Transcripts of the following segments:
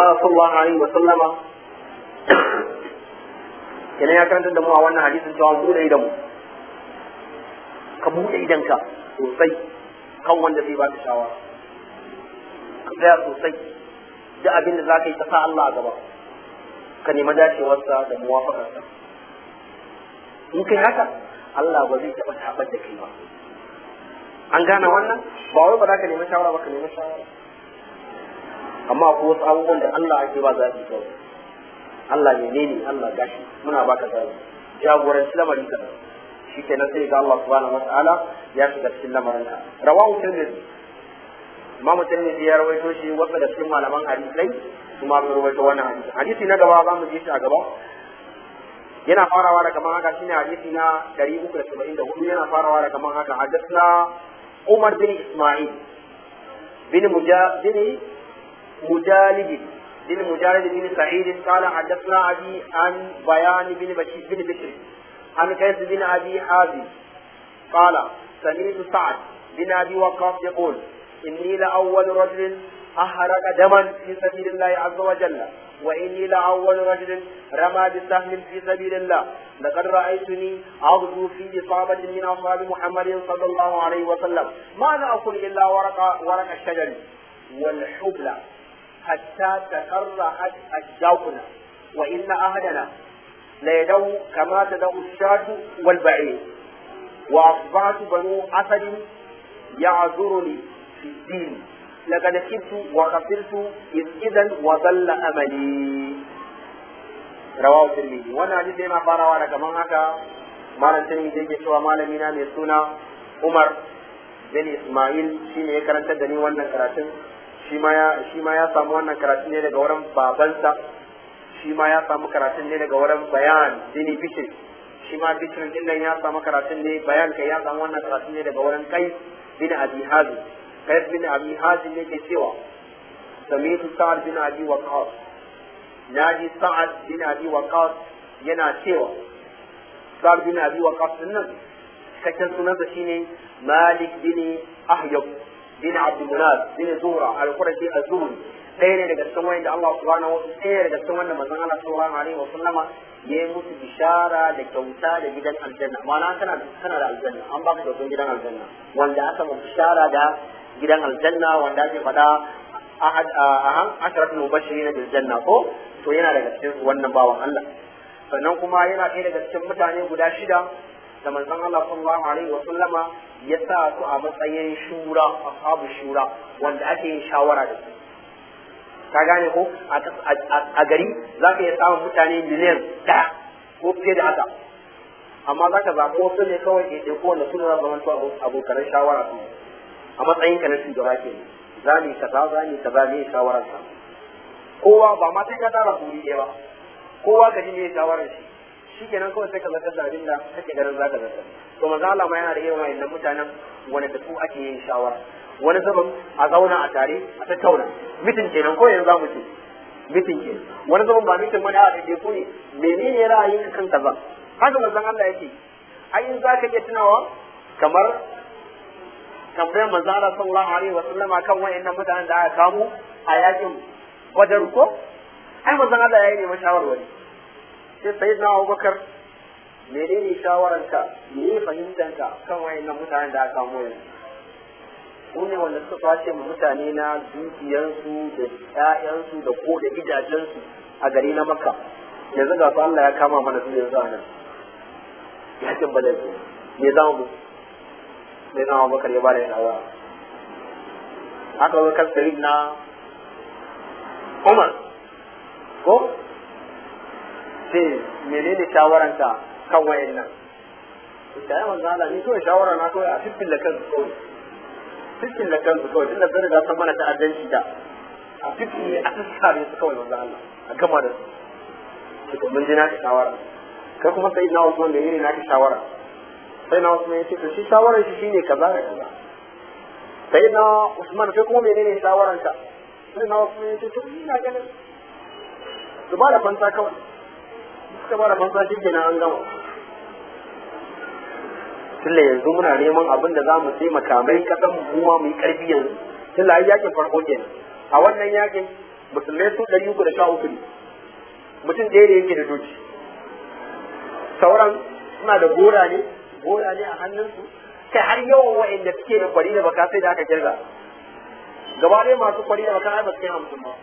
Allah sallallahu alaihi wa sallama kenan ya karanta da mu a wannan hadisin cewa mu bude idan mu ka bude idanka sosai kan wanda zai baka shawara ka tsaya sosai duk abin da za ka yi ta sa Allah a gaba ka nemi dacewarsa da muwafakarsa in kai haka Allah ba zai taɓa tabar da kai ba an gane wannan ba wai ba za ka nemi shawara ba ka nemi shawara amma ko wasu abubuwan da Allah ake ba za su kawai Allah ne ne Allah gashi muna baka zabi jagoranci lamarin ka shi kenan sai ga Allah subhanahu wataala ya shiga cikin lamarin ka rawahu tirmidhi imamu tirmidhi ya rawaito shi wasu da cikin malaman hadisai kuma sun rawaito wannan hadisi hadisi na gaba za mu ji shi a gaba yana farawa da kaman haka shine hadisi na 374 yana farawa da kaman haka hadathna Umar bin Isma'il bin Mujahid مجالد بن مجالد بن سعيد قال حدثنا أبي عن بيان بن بشير بن بشر عن قيس بن أبي حازم قال سمعت سعد بن أبي وقاص يقول إني لأول رجل أحرق دما في سبيل الله عز وجل وإني لأول رجل رمى بسهم في سبيل الله لقد رأيتني أغدو في إصابة من أصحاب محمد صلى الله عليه وسلم ماذا أقول إلا ورق ورق الشجر والحبلى حتى تقرحت أشجاؤنا وإن أهلنا ليدعو كما تدعو الشاة والبعير وأصبحت بنو أسد يعذرني في الدين لقد خبت وخسرت إذ إذا وضل أملي رواه الترمذي وانا حديث yana farawa daga man haka malam tirmidhi yake cewa malami na mai suna Umar bin Ismail shine ya karantar da ni wannan karatun shi ma ya shi ma ya samu wannan karatun ne daga wurin babansa shi ma ya samu karatun ne daga wurin bayan dini bishir shi ma bishir din nan ya samu karatun ne bayan kai ya samu wannan karatun ne daga wurin kai bin abi hazim kai bin abi hazim ne ke cewa samitu sa'ad bin abi waqas naji sa'ad bin abi waqas yana cewa sa'ad bin abi waqas din nan cikakken sunansa shine malik bin ahyab bin abdulmunaz bin zura al-qurashi az-zuhri ɗaya ne daga cikin wanda Allah subhanahu wa ɗaya daga cikin wanda manzon Allah sallallahu alaihi wa sallama ya yi musu bishara da kyauta da gidan aljanna ma'ana kana kana da aljanna an baka kyautar gidan aljanna wanda aka mu bishara da gidan aljanna wanda ake faɗa ahad ahan asharatul mubashirin bil janna ko to yana daga cikin wannan bawan Allah sannan kuma yana ɗaya daga cikin mutane guda shida da manzon Allah sallallahu alaihi wa sallama ya sa su a matsayin shura ashabu shura wanda ake yin shawara da su ka gane ko a gari za ka iya samun mutane miliyan ɗaya ko fiye da haka amma za ka zaɓi wasu ne kawai ke ɗauko wanda suna za zama abokanan shawara su a matsayin ka na shugaba ke za mu yi kaza za mu yi kaza ne shawarar sa kowa ba ma sai ka tara kuri ɗaya ba kowa ka ji ne shawarar shi shi kenan kawai sai ka zartar da abin da kake ganin za ka zartar to maza Allah ma yana da irin wa'annan mutanen wanda da su ake yin shawara wani zaman a zauna a tare a tattauna mitin kenan ko yanzu zamu ce mitin kenan wani zaman ba mitin wani a daidai ko ne menene ra'ayin ka kan kaza haka manzon Allah yake ai in zaka iya tunawa kamar tambayar manzon Allah sallallahu alaihi wa sallam kan wayannan mutanen da aka kamo a yakin Badar ko ai manzon Allah yayi ne mashawarwari sai sayyidina Abubakar menene shawararka me fahimtanka kan wayannan mutanen da aka kamo yanzu su ne wanda suka kwace mu mutane na dukiyarsu da ƴaƴansu da ko da gidajensu a gari na makka yanzu ga su Allah ya kama mana su yanzu a nan yakin badar ne me za mu me za mu bakar ya bada shawara haka zo kan sayyid na Umar ko sai menene shawaranta kan wayannan ita ya manzo Allah ni kawai shawara na kawai a fiffin da kansu kawai cikin da kansu kawai tunda sun riga sun mana ta'addanci da a fiti a sassare su kawai manzo Allah a gama da su to mun ji naka shawara kai kuma sai na Usman da yini naka shawara sai na Usman yace to shi shawarar shi shine kaza da kaza sai na Usman kai kuma menene shawaran ka sai na Usman yace to ina ganin su ba da fansa kawai suka ba da fansa shi kenan an gama tunda yanzu muna neman abin da za mu taimaka mai kasan mu kuma mu yi karfi yanzu tunda ai yakin farko kenan a wannan yakin musulmai su ɗari uku da sha uku ne mutum ɗaya da yake da doki sauran suna da gora ne gora ne a hannunsu kai har yawan wa'anda suke da kwari da baka sai da aka kirga gaba ɗaya masu kwari da baka ai ba su kai hamsin ba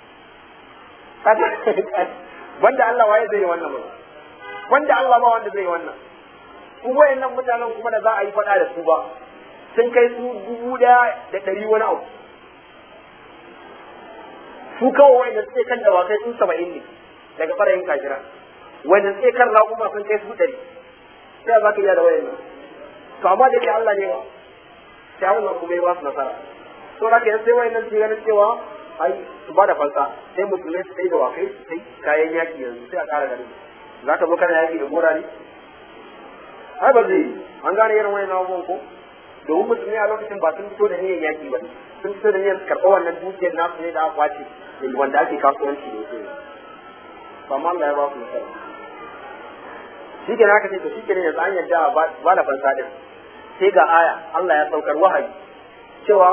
banda Allah waye zai yi wannan ba banda Allah ba wanda zai yi wannan su wayannan mutanen kuma da za a yi faɗa da su ba sun kai su dubu ɗaya da ɗari wani abu su kawai wanda suke kan dawakai sun saba'in ne daga farayin kajira wanda suke kan raƙuma sun kai su ɗari sai za ka iya da wayannan to amma da ke Allah ne ba sai Allah kuma ya ba su nasara to da ke sai wayannan su ganin cewa ai su ba da fansa sai musulmai su sai da wakai su sai kayan yaki yanzu sai a ƙara ganin za ka zo kana yaki da gora ne ai ba zai an gane irin wani abubuwan ko domin musulmi a lokacin ba sun fito da niyyar yaki ba sun fito da niyyar karɓar wannan dukiyar nasu ne da aka kwace wanda ake kasuwanci da yake ba ma Allah ya ba su nasara shi ke haka ce to shi ke ne yanzu an yarda a ba da fansa din sai ga aya Allah ya saukar wahayi cewa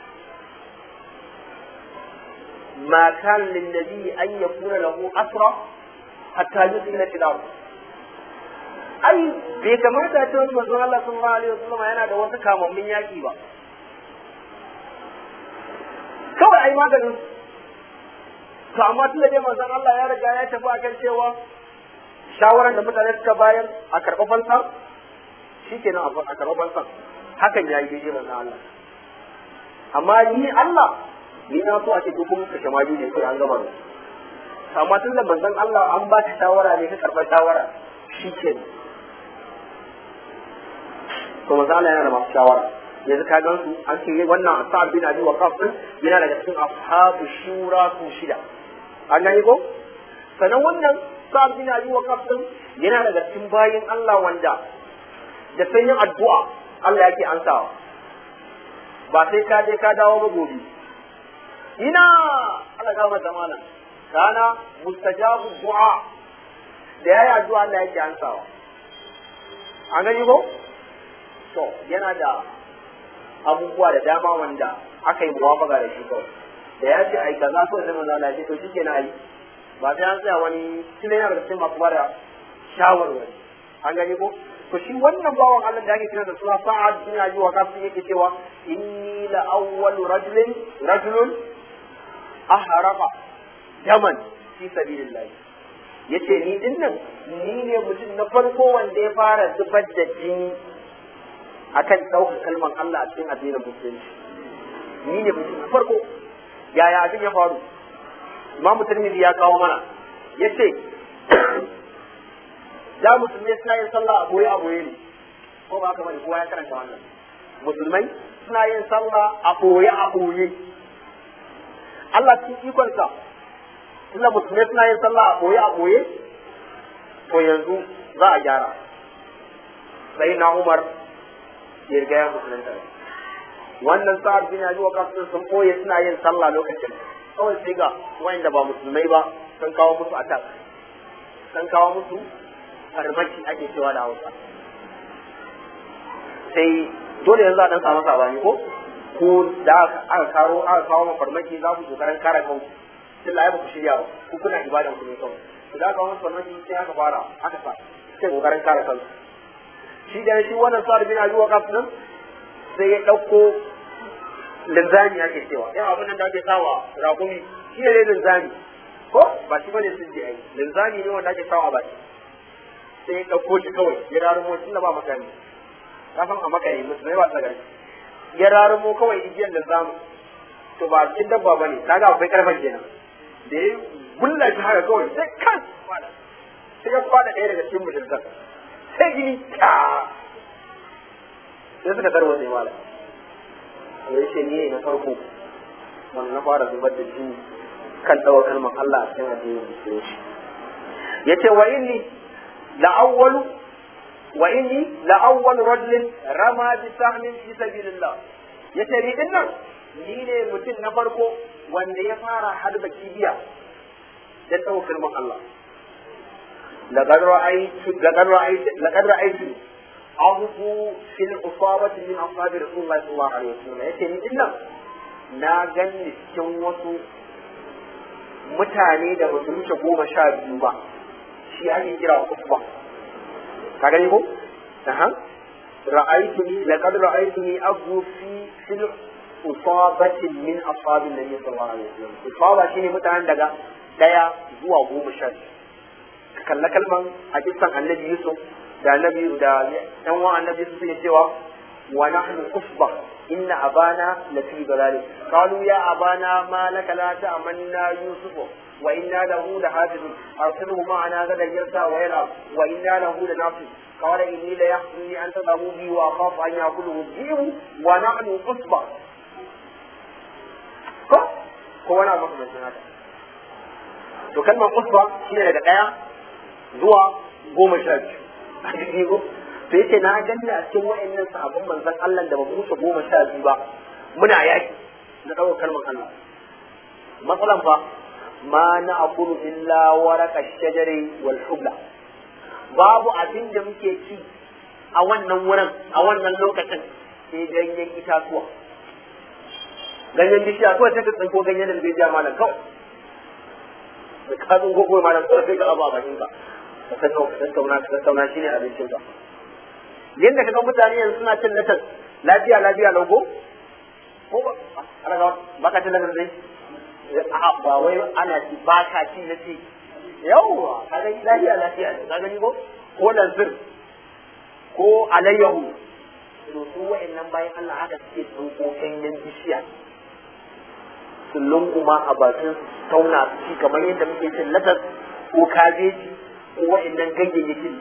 ما كان للنبي أن يكون له أسرى حتى يسكن في الأرض ai bai kamata a ce wani manzon Allah sallallahu alaihi wasallam yana da wasu kamammin yaki ba kawai ai maganin to amma tun da dai manzon Allah ya riga ya tafi akan cewa shawaran da mutane suka bayar a karɓa fansa shikenan a karɓa fansa hakan ya yi daidai manzon Allah amma ni Allah ni na so a ce duk mun kashe maji ne sai an gama da amma tun da manzon Allah an ba ta shawara ne ka karɓa shawara shikenan to manzo Allah yana da masu shawara yanzu ka gan su an ce wannan Sa'ad bin Abi Waqqas din yana daga cikin ashabu shura su shida an gani ko sannan wannan Sa'ad bin Abi Waqqas din yana daga cikin bayin Allah wanda da sanyin addu'a Allah yake ansawa ba sai ka je ka dawo ba gobe ina Allah ga mata malam kana mustajabu du'a da yayi addu'a Allah yake ansawa an gani ko to yana da abubuwa da dama wanda aka yi muwafaka da shi kawai da ya ce ai kaza so zama zala ce to shike na yi ba sai an tsaya wani tunai yana da cikin masu bada shawarwari an gani ko to shi wannan bawan Allah da ake kira da suna sa'ad bin abi waqas yake cewa inni la awwalu rajulin rajulun ahraqa yaman fi sabilillah yace ni dinnan ni ne mutum na farko wanda ya fara zubar da jini akan ɗaukar kalmar Allah a cikin addinin musulunci ni ne mutum na farko yaya abin ya faru imamu tirmidhi ya kawo mana ya ce da musulmai suna yin sallah a boye a boye ne ko ba haka bane kowa ya karanta wannan musulmai suna yin sallah a boye a boye Allah cikin ikonsa tunda musulmai suna yin sallah a boye a boye to yanzu za a gyara sai na Umar ya riga ya musulunta wannan sa'ad bin abi waqas sun koye suna yin sallah lokacin kawai sai ga wanda ba musulmai ba sun kawo musu attack sun kawo musu farmaki ake cewa da Hausa sai dole yanzu a dan samu sabani ko ko da aka karo aka kawo mu farmaki za ku kokarin kare kanku sai la ba ku shirya ba ku kuna ibadan ku ne kawai idan aka kawo farmaki sai aka fara aka sa sai kokarin kare kanku shi da shi wannan sa'ad bin abi waqas nan sai ya dauko linzami ake cewa yan abin nan da ake sawa rakumi shi ne linzami ko ba shi bane sun je ai linzami ne wanda ake sawa ba sai ya dauko shi kawai ya rarumo tunda ba makami ka san a makari musulmai ba tsagari ya rarumo kawai igiyar linzami to ba cikin dabba bane kaga akwai karfan kenan da ya gulla shi haka kawai sai kan sai ya kwada ɗaya daga cikin mushrikan sai gini ta sai suka tarwa sai mala to yace ni na farko wanda na fara zubar da jini kan dawo kalmar Allah a cikin addinin musulunci yace wa inni la awwalu wa inni la awwalu rajulin rama bi sahmin fi sabilillah yace ni din nan ni ne mutum na farko wanda ya fara harba kibiya da dawo kalmar Allah لقد رأيت لقد رأيت لقد رأيت أغفو في الأصابة من أصحاب رسول الله صلى الله عليه وسلم يتني إلا na ganni cikin wasu mutane da ba su wuce goma sha biyu ba shi ake kira usba ka gani ko aha ra'aytuni laqad ra'aytuni aghfu fi fil usabatin min ashabin nabi sallallahu alaihi wasallam usaba shine mutanen daga daya zuwa goma sha biyu ka kalla kalman hadisan annabi yusuf da annabi da yan wa annabi yusuf suke cewa wa nahnu usba inna abana lafi dalal qalu ya abana ma laka la ta'manna yusufu wa inna lahu lahafizun arsilhu ma'ana gadan yarsa wa yala wa inna lahu lanafiz قال إني ليحزنني أن تذهبوا بي وأخاف أن يأكله الذئب ونحن عصبة ko ko wani abu makamancin haka to kalmar usba shine daga ɗaya zuwa goma sha biyu a cikin ko to yace na ganni a cikin wa'annan sahabban manzon Allah da ba mu wuce goma sha biyu ba muna yaki na ɗaukar kalmar Allah matsalan fa ma na akulu illa waraka shajari wal hubla babu abin da muke ci a wannan wurin a wannan lokacin sai ganyen itatuwa ganyen bishiya kawai sai ka tsinko ganyen da bai ja malam kawai da ka tsinko kawai malam kawai sai ka abu a bakin ka ka san ka tattauna ka tattauna shine abincin ka yanda ka ga mutane yanzu suna cin latas lafiya lafiya lauko ko ba ana ga ba ka cin latas dai a ba wai ana ci ba ka ci na ci yawwa ka ga lafiya lafiya ka gani ko ko lanzir ko alayyahu to su wa'annan bayan Allah haka suke tsinko ganyen bishiya su lunguma a bakin su tauna su ci kamar yadda muke cin latas ko kabeji ko wa'annan ganyayyakin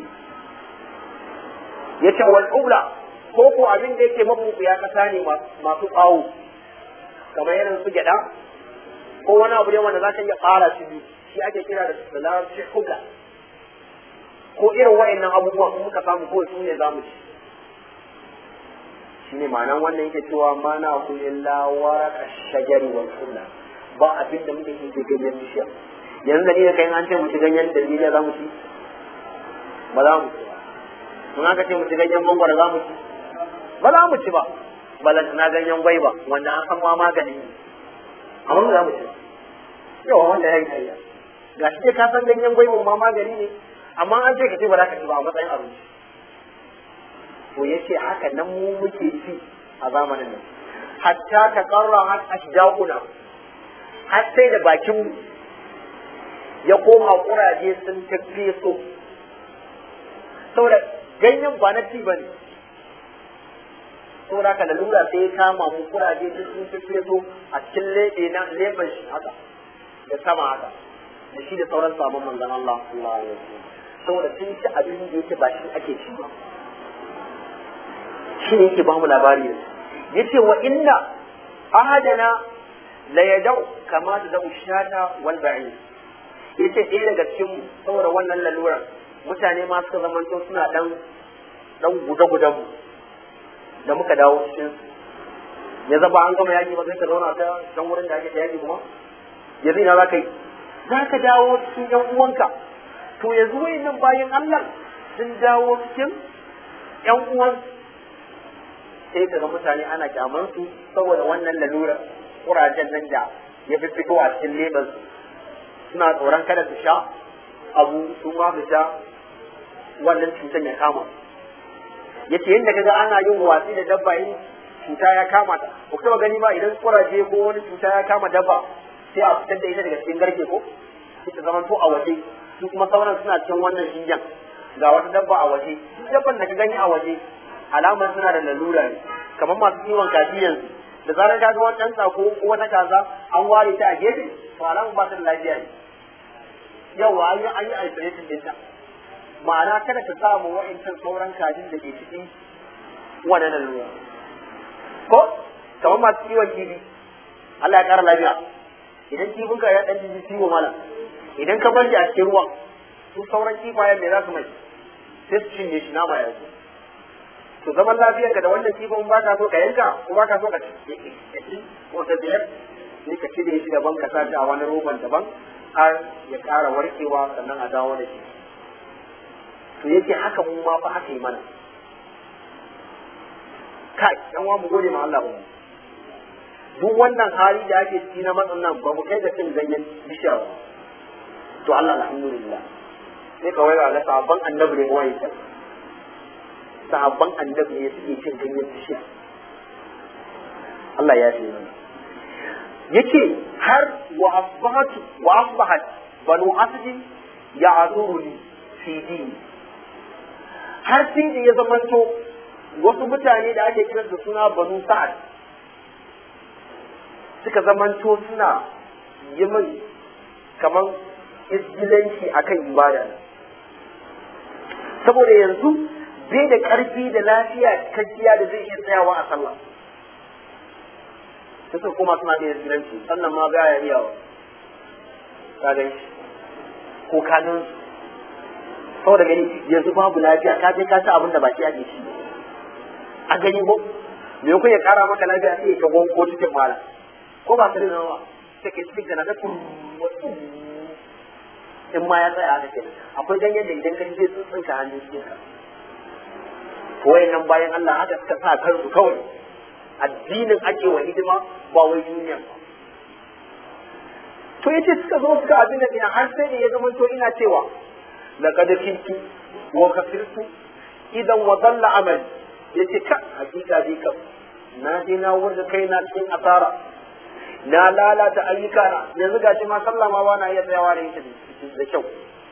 ya ce wal ula ko ko abin da yake mabuku ya kasa ne masu tsawo kamar irin su gyada ko wani abu ne wanda za ka iya ƙara shi biyu shi ake kira da salarci hula ko irin wa'annan abubuwan in muka samu ko su ne za mu ci shi ne ma'anan wannan yake cewa ma na ku illa waraka shajari wal hula ba abin da muke yi ganyen bishiya yanzu da ni da kai an ce mu ci ganyen daliliya za mu ci ba za mu ci ba in aka ce mu ci ganyen mangwaro za mu ci ba za mu ci ba balanta na ganyen gwaiba wanda an san ma magani ne amma ba za mu ci yawa wanda ya yi kariya ga shi ka san ganyen gwaibin ma magani ne amma an ce ka ce ba za ka ci ba a matsayin abinci to ya ce haka nan mu muke ci a zamanin nan hatta ta karra har ashjaquna har sai da bakin mu ya koma kuraje sun tafi so saboda ganyen ba na ci ba ne saboda haka lalura sai ya kama mu kuraje duk sun tafi so a cikin leɓe na leɓen shi haka da sama haka da shi da sauran sabon manzon Allah sallallahu alaihi wasallam saboda sun ci abin da yake ba shi ake ci ba shi ne yake ba mu labari da yace wa inna ahadana la yadau kama da dau shata wal ba'ir yace ɗaya daga cikin mu saboda wannan laluran mutane ma suka zamanto suna dan dan guda-gudan mu da muka dawo cikin ya zaba an gama yaki ba sai ka zauna ta dan wurin da ake yaki kuma yanzu ina za ka yi za ka dawo cikin yan uwanka to yanzu nan bayan Allah sun dawo cikin yan uwan sai ka ga mutane ana kyaman su saboda wannan lalura kurajen nan da ya fi fito a cikin leban su suna tsoron kada su sha abu su ma su sha wannan cutar ya kama yace yadda kaga ana yin watsi da dabba in cuta ya kama ta ko kuma gani ba idan kuraje ko wani cuta ya kama dabba sai a fitar da ita daga cikin garke ko sai ta zama to a waje su kuma sauran suna cikin wannan shingen ga wata dabba a waje duk dabban da ka gani a waje alamar suna da lalura ne kamar masu kiwon kaji yanzu da zarar ka ga wani ɗan tsako ko wata kaza an ware ta a gefe to alamar ba ta da lafiya ne yawa an yi an yi isolation ɗinta ma'ana kada ta samu wa'incan sauran kajin da ke cikin wannan lalura ko kamar masu kiwon kifi Allah ya ƙara lafiya idan kifin ka ya ɗan jiji ciwo mala idan ka bar shi a cikin ruwan su sauran kifayen me za su mai sai su cinye shi nama ya zo to zaman lafiyar ka da wannan kifin ba ka so ka yanka ko ba ka so ka ci ko ta biyar sai ka cire shi daban ka sa shi a wani roban daban har ya ƙara warkewa sannan a dawo da shi to yake haka mu ma fa aka yi mana kai yan wa mu gode ma Allah ba duk wannan hali da ake ciki na matsin nan ba mu kai da cin ganyen bishiya ba to Allah alhamdulillah sai ka wai ga sahabban annabi ne wai ta sahabban annabi ne suke cin ganyen bishiya Allah ya ce mana yace har wa asbahatu wa asbahat banu asdi ya'zuruni fi dini har sai da ya zamanto wasu mutane da ake kiran da suna banu sa'ad suka zamanto suna yi min kamar izgilanci akan ibada saboda yanzu bai da ƙarfi da lafiya kajiya da zai iya tsayawa a sallah sai suka koma suna da izgilanci sannan ma ga ya iyawa ka gan shi ko kanin saboda gani yanzu babu lafiya ka je ka ci abin da baki ake ci a gani ko me kun ya kara maka lafiya sai ka gon ko cikin mala ko ba sai nawa sai ke cikin da na ga in ma ya tsaya haka kenan akwai ganyen da idan ka ji zai tsuntsunka hannun cikin ka to wayannan bayan Allah haka suka sa kansu kawai addinin ake wa hidima ba wai duniya ba to yace suka zo suka abin da ina har sai da ya zama to ina cewa laqad kintu wa kafirtu idan wa dalla amal yace ka hakika dai kam na je na wurga kai na cikin asara na lalata ayyuka na yanzu gashi ma sallah ma ba na iya tsayawa da ita da kyau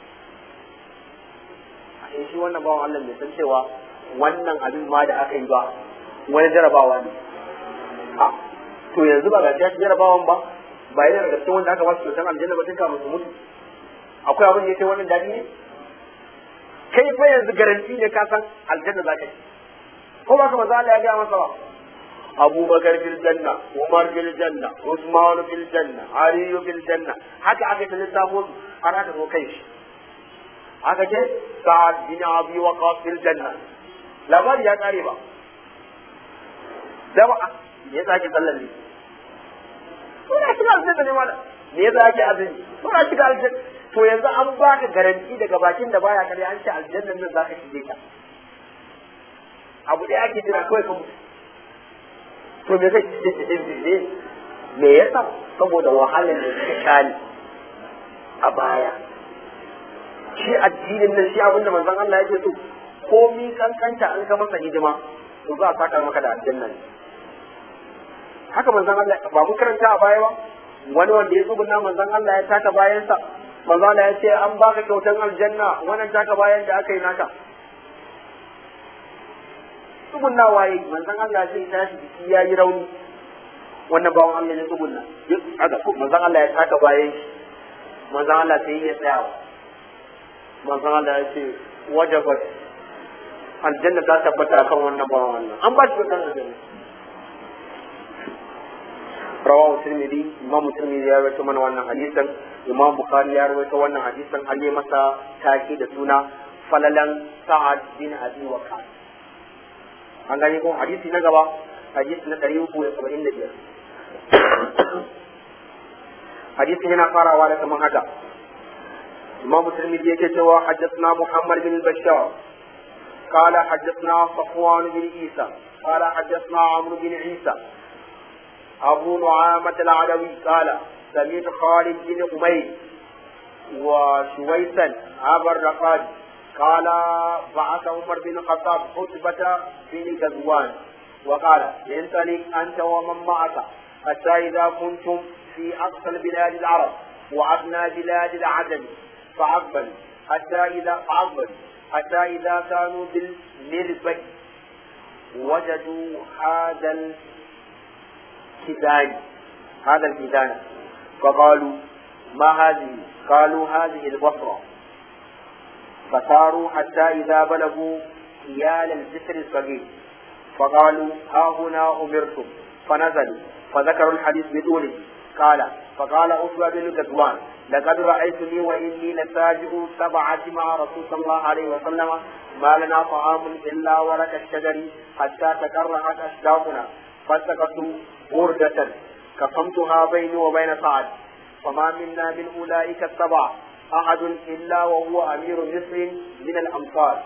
a shi wannan bawan Allah bai san cewa wannan abin ma da aka yi ba wani jarabawa ne a to yanzu ba ga shi jarabawan ba ba yana daga cikin wanda aka ba su kyautar aljanna ba tun kafin su mutu akwai abin da ya kai wannan dadi ne kai fa yanzu garanti ne ka san aljanna za ka ci ko ba ka maza Allah ya gaya masa ba abubakar fil janna umar fil janna usman fil janna ali fil janna haka aka ta lissafo su har aka zo kai shi aka ce sa'ad bin abi waqas fil janna labari ya kare ba da ba me yasa ake sallar ne suna shiga aljanna ne mala me yasa ake azumi suna shiga aljanna to yanzu an baka garanti daga bakin da baya kare an ce aljannan nan zaka shige ta abu da ake jira kawai ka mutu to me zai ce ce ne me yasa saboda wahalar da suka sha ne a baya shi addinin nan shi abinda manzon Allah ya ce to komi kankanta an ka masa hidima to za a saka maka da aljanna ne haka manzon Allah ba mu karanta a baya ba wani wanda ya tsubuna manzon Allah ya taka bayansa manzon Allah ya ce an baka kyautan aljanna wannan taka bayan da aka yi naka tsugunna waye manzon Allah zai tashi jiki ya yi rauni wannan bawan Allah ya tsugunna haka manzon Allah ya taka bayan shi manzon Allah sai ya tsaya manzon Allah ya ce wajabat aljanna ta tabbata akan wannan bawan Allah an ba shi kyautan aljanna rawahu tirmidhi imam tirmidhi ya rawaito mana wannan hadisan imam bukhari ya rawaito wannan hadisan an yi masa take da suna falalan sa'ad bin abi waqas an gani ko hadisi na gaba hadisi na ɗari uku da saba'in da biyar hadisin yana farawa da kamar haka imam tirmidhi yake cewa haddathna muhammad bin bashar قال حدثنا صفوان بن عيسى قال حدثنا عمرو بن عيسى أبو نعامة العلوي قال سمعت خالد بن أمير وشويسا أبا الرقاد قال بعث عمر بن الخطاب خطبة بن غزوان وقال انطلق أنت ومن معك حتى إذا كنتم في أقصى البلاد العرب وأدنى بلاد العجم فأقبل حتى إذا فأقبل حتى إذا كانوا بالمربد وجدوا هذا الكدان هذا الكدان فقالوا ما هذه قالوا هذه البصرة فساروا حتى إذا بلغوا حيال الجسر الصغير فقالوا ها هنا أمرتم فنزلوا فذكروا الحديث بطوله قال فقال أسوى بن غزوان لقد رأيتني وإني لساجئ سبعة مع رسول صلى الله عليه وسلم ما لنا طعام إلا ورق الشجر حتى تكرهت أشداقنا فالتقطت بردة كفمتها بيني وبين سعد فما منا من أولئك السبعة أحد إلا وهو أمير مصر من الأمصار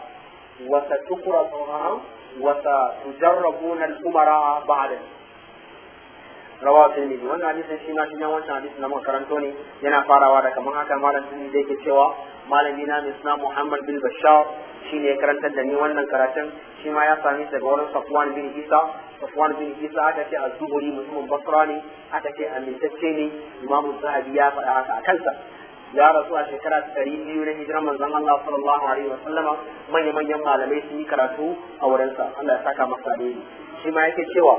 وستكرهها وستجربون الأمراء بعد rawa tirmidhi wannan hadisin shi ma shi ne wancan hadisin da muka karanto ne yana farawa da kamar haka malam tirmidhi da yake cewa malami na mai suna Muhammad bin Bashar shi ne ya karantar da ni wannan karatun shi ma ya sami daga wurin Safwan bin Isa Safwan bin Isa aka ce az-Zuhri mutumin Basra ne aka ce amintacce ne Imam Zahabi ya faɗa haka a kansa ya rasu a shekara ta ɗari biyu na hijirar manzon Allah sallallahu alaihi wa sallama manya manyan malamai sun yi karatu a wurinsa Allah ya saka masa alheri shi ma yake cewa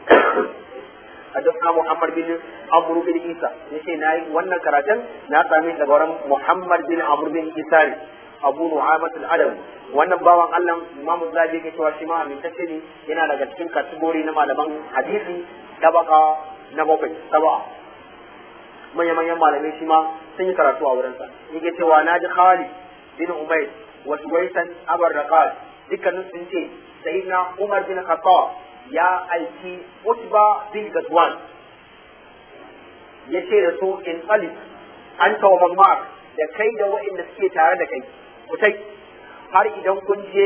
حدثنا محمد بن عمرو بن عيسى yace nayi wannan karatun na sami daga wurin Muhammad bin Amr bin Isa ne Abu Nu'amat al-Adam wannan bawan Allah Imam Zabi yake cewa shi ma amintacce ne yana daga cikin kategori na malaman hadisi tabaka na bakwai saba manyan manyan malamai shi ma sun yi karatu a wurinsa yake cewa na ji Khalid bin Umayr wa Suwaisan Abar Raqal dukkanin sun ce sayyidina Umar bin Khattab ya aiki Utba bin Gadwan ya ce da su in alif an tawa Mark da kai da waɗanda suke tare da kai kutai har idan kun je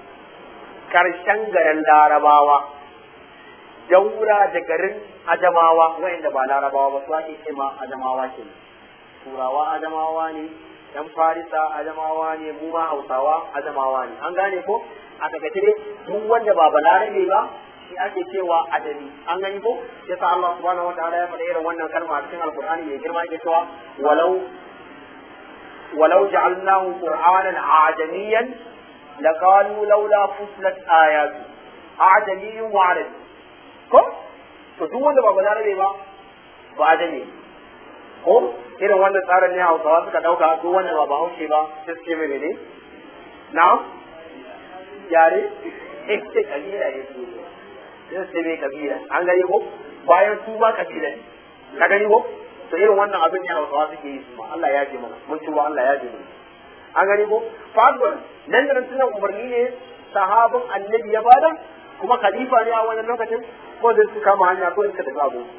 karshen garin larabawa daura da garin ajamawa waɗanda ba larabawa ba su ake ce ma ajamawa ke turawa ajamawa ne dan farisa ajamawa ne mu ma hausawa ajamawa ne an gane ko a takaice dai duk wanda ba balarabe ba shi ake cewa adali an gani ko sai sa Allah subhanahu wa ta'ala ya faɗa irin wannan kalma a cikin alqur'ani mai girma yake cewa walau walau ja'alnahu qur'anan ajamiyan laqalu laula fusilat ayatu ajamiyyun wa arabi ko to duk wanda ba balarabe ba ba adami ko irin wannan tsarin ne hausawa suka dauka duk wanda ba bahaushe ba sai suke mai ne na yare eh sai kabila ne su sai sai mai kabila an gani ko bayan su ba kabila ne ka gani ko to irin wannan abin ne hausawa suke yi su ma Allah ya ji mana mun ci Allah ya ji mana an gani ko fadwar nan da nan tunan umarni ne sahabin annabi ya bada kuma khalifa ne a wannan lokacin ko da su kama hanya ko suka tafi abu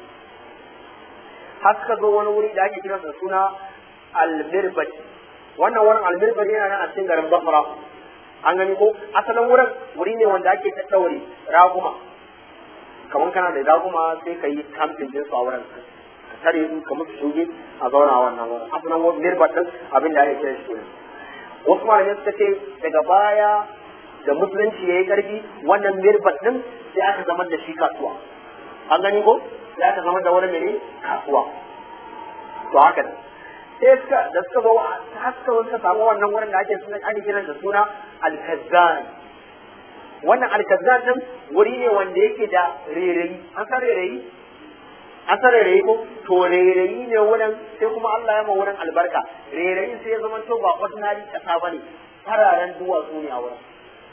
har suka zo wani wuri da ake kira da suna almirbati wannan wurin almirbati yana nan a cikin garin basra an gani ko asalin wurin wuri ne wanda ake tattaure raguma kamar kana da raguma sai ka yi kamfin din su a wurin ka tare su ka musu shuge a zauna a wannan wurin asalin wurin mirbat din abin da ake kira shi ne wasu malamai suka ce daga baya da musulunci ya yi karfi wannan mirbat din sai aka zama da shi kasuwa an gani ko sai aka zama da wani mene kasuwa to haka ne sai suka da suka zo ta suka zo suka samu wannan wurin da ake suna ake kiran da suna alkazan wannan alkazan din wuri ne wanda yake da rairayi an san rairayi an san rairayi ko to rairayi ne wurin sai kuma Allah ya ma wurin albarka rairayin sai ya zama to ba ordinary kasa bane fararen duwatsu ne a wurin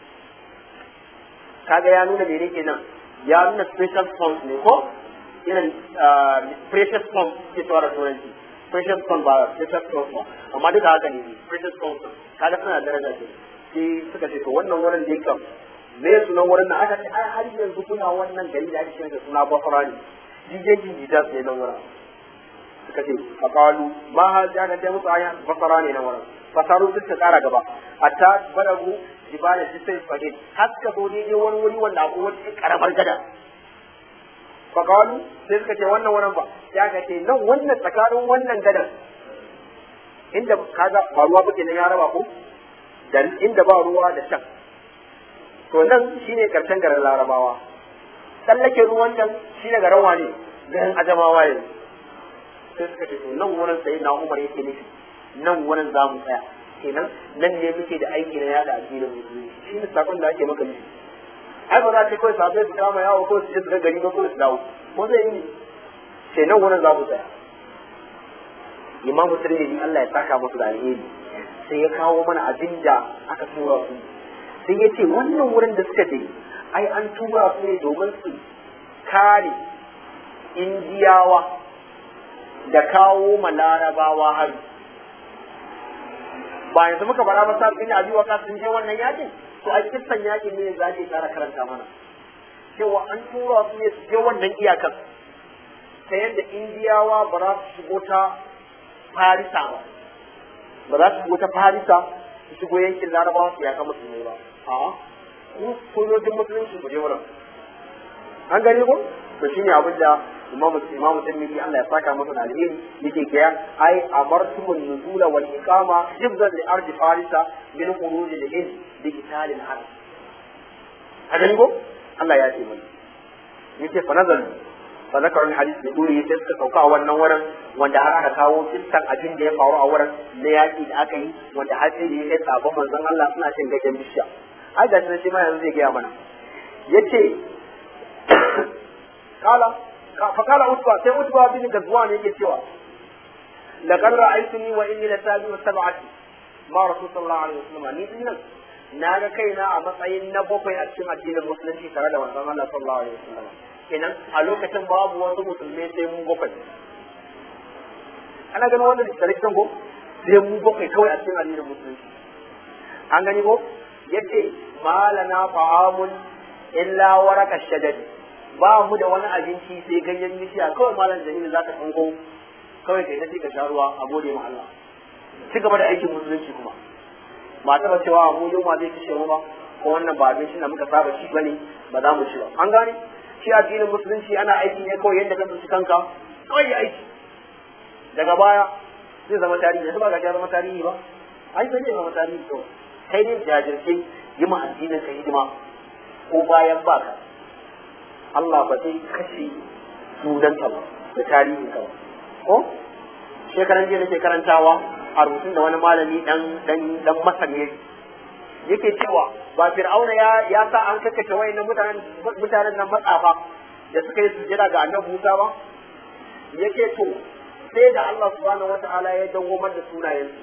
kaga ya nuna mene kenan ya nuna special stones ne ko irin precious stones ke tsawar da turanci precious stones ba precious stones ba amma duka haka ne precious stones kaga suna da daraja ce sai suka ce to wannan wurin da yake me sunan wurin nan aka ce ai har yanzu kuna wannan gari da ake cewa da suna Bafara ne jijejin jidas ne nan wurin suka ce faqalu ma ha ja ga ta musu aya Bafara ne nan wurin fasaru suka kara gaba hatta baragu jibala jisai fadin haska zo daidai wani wuri wanda akwai wata karamar gada fakalu sai suka ce wannan wurin ba ya ka ce nan wannan tsakanin wannan gadan inda kaga ba ruwa ba kenan ya raba ko da inda ba ruwa da can to nan shine karshen garin larabawa tsallake ruwan nan shine garin wane garin ajamawa ne sai suka ce to nan wurin sai na umar yake nufi nan wurin za mu tsaya kenan nan ne muke da aiki na yada addinin musulunci shi ne sakon da ake maka nufi ai ba za ta kawai sabai su kama yawo ko su je su ga gari ba ko su dawo ko zai yi sai nan wurin za mu tsaya imamu tirmidhi Allah ya saka musu da alheri sai ya kawo mana abin da aka tura su sai ya ce wannan wurin da suka je ai an tura su ne domin su kare indiyawa da kawo ma larabawa hari ba yanzu muka bara ba sa bin abi waka sun je wannan yakin to a kissan yakin ne za ki tsara karanta mana cewa an tura su ne su je wannan iyakan ta yadda indiyawa ba za su shigo ta farisa ba ba za su shigo ta farisa su shigo yankin larabawa su yaka musulmai ba a ku sojojin musulunci ku je wurin an gani ko to shine abin da imam imam tirmidhi Allah ya saka masa da alheri yake kaya ai amartumun nuzula wal iqama hifzan li ardi farisa min khuruj al hind bi qital al arab haka ko Allah ya ce mana yace fa nazal fa zakarun hadith da duri sai suka sauka a wannan wurin wanda har aka kawo kissan abin da ya faru a wurin na yaki da aka yi wanda har sai da ya kai sabon manzon Allah suna cin gajen bishiya ai ga shi ma yanzu zai gaya mana yace kala fa kala utba sai utba bin gazwan yake cewa laqad ra'aytuni wa inni latabi wa sab'ati ma rasul sallallahu alaihi wasallam ni dinnan na ga kaina a matsayin na bakwai a cikin addinin musulunci tare da manzon Allah sallallahu alaihi wasallam kenan a lokacin babu wasu musulmai sai mu bakwai ana ganin wannan direction ko sai mu bakwai kawai a cikin addinin musulunci an gani ko yace malana fa'amun illa waraka shadad ba mu da wani abinci sai ganyen bishiya kawai malam jamilu zaka tsango kawai kai tafi ka sha ruwa a gode ma Allah ci gaba da aikin musulunci kuma ba taba cewa mu yunwa zai kashe mu ba ko wannan ba abincin da muka saba shi bane ba za mu ci ba an gane shi addinin musulunci ana aiki ne kawai yadda ka tsinci kanka kawai aiki daga baya zai zama tarihi yanzu ba ga ya zama tarihi ba ai sai zai zama tarihi to kai ne jajirce yi ma addinin ka hidima ko bayan baka Allah ba zai kashe sunanka ba da tarihin ka ba ko shekaran jiya nake karantawa a rubutun da wani malami dan dan dan masar ne yake cewa ba fir'auna ya ya sa an kakkace wayannan mutanen mutanen nan matsafa da suka yi sujjada ga annabi Musa ba yake to sai da Allah subhanahu wata'ala ya dawwamar da sunayensu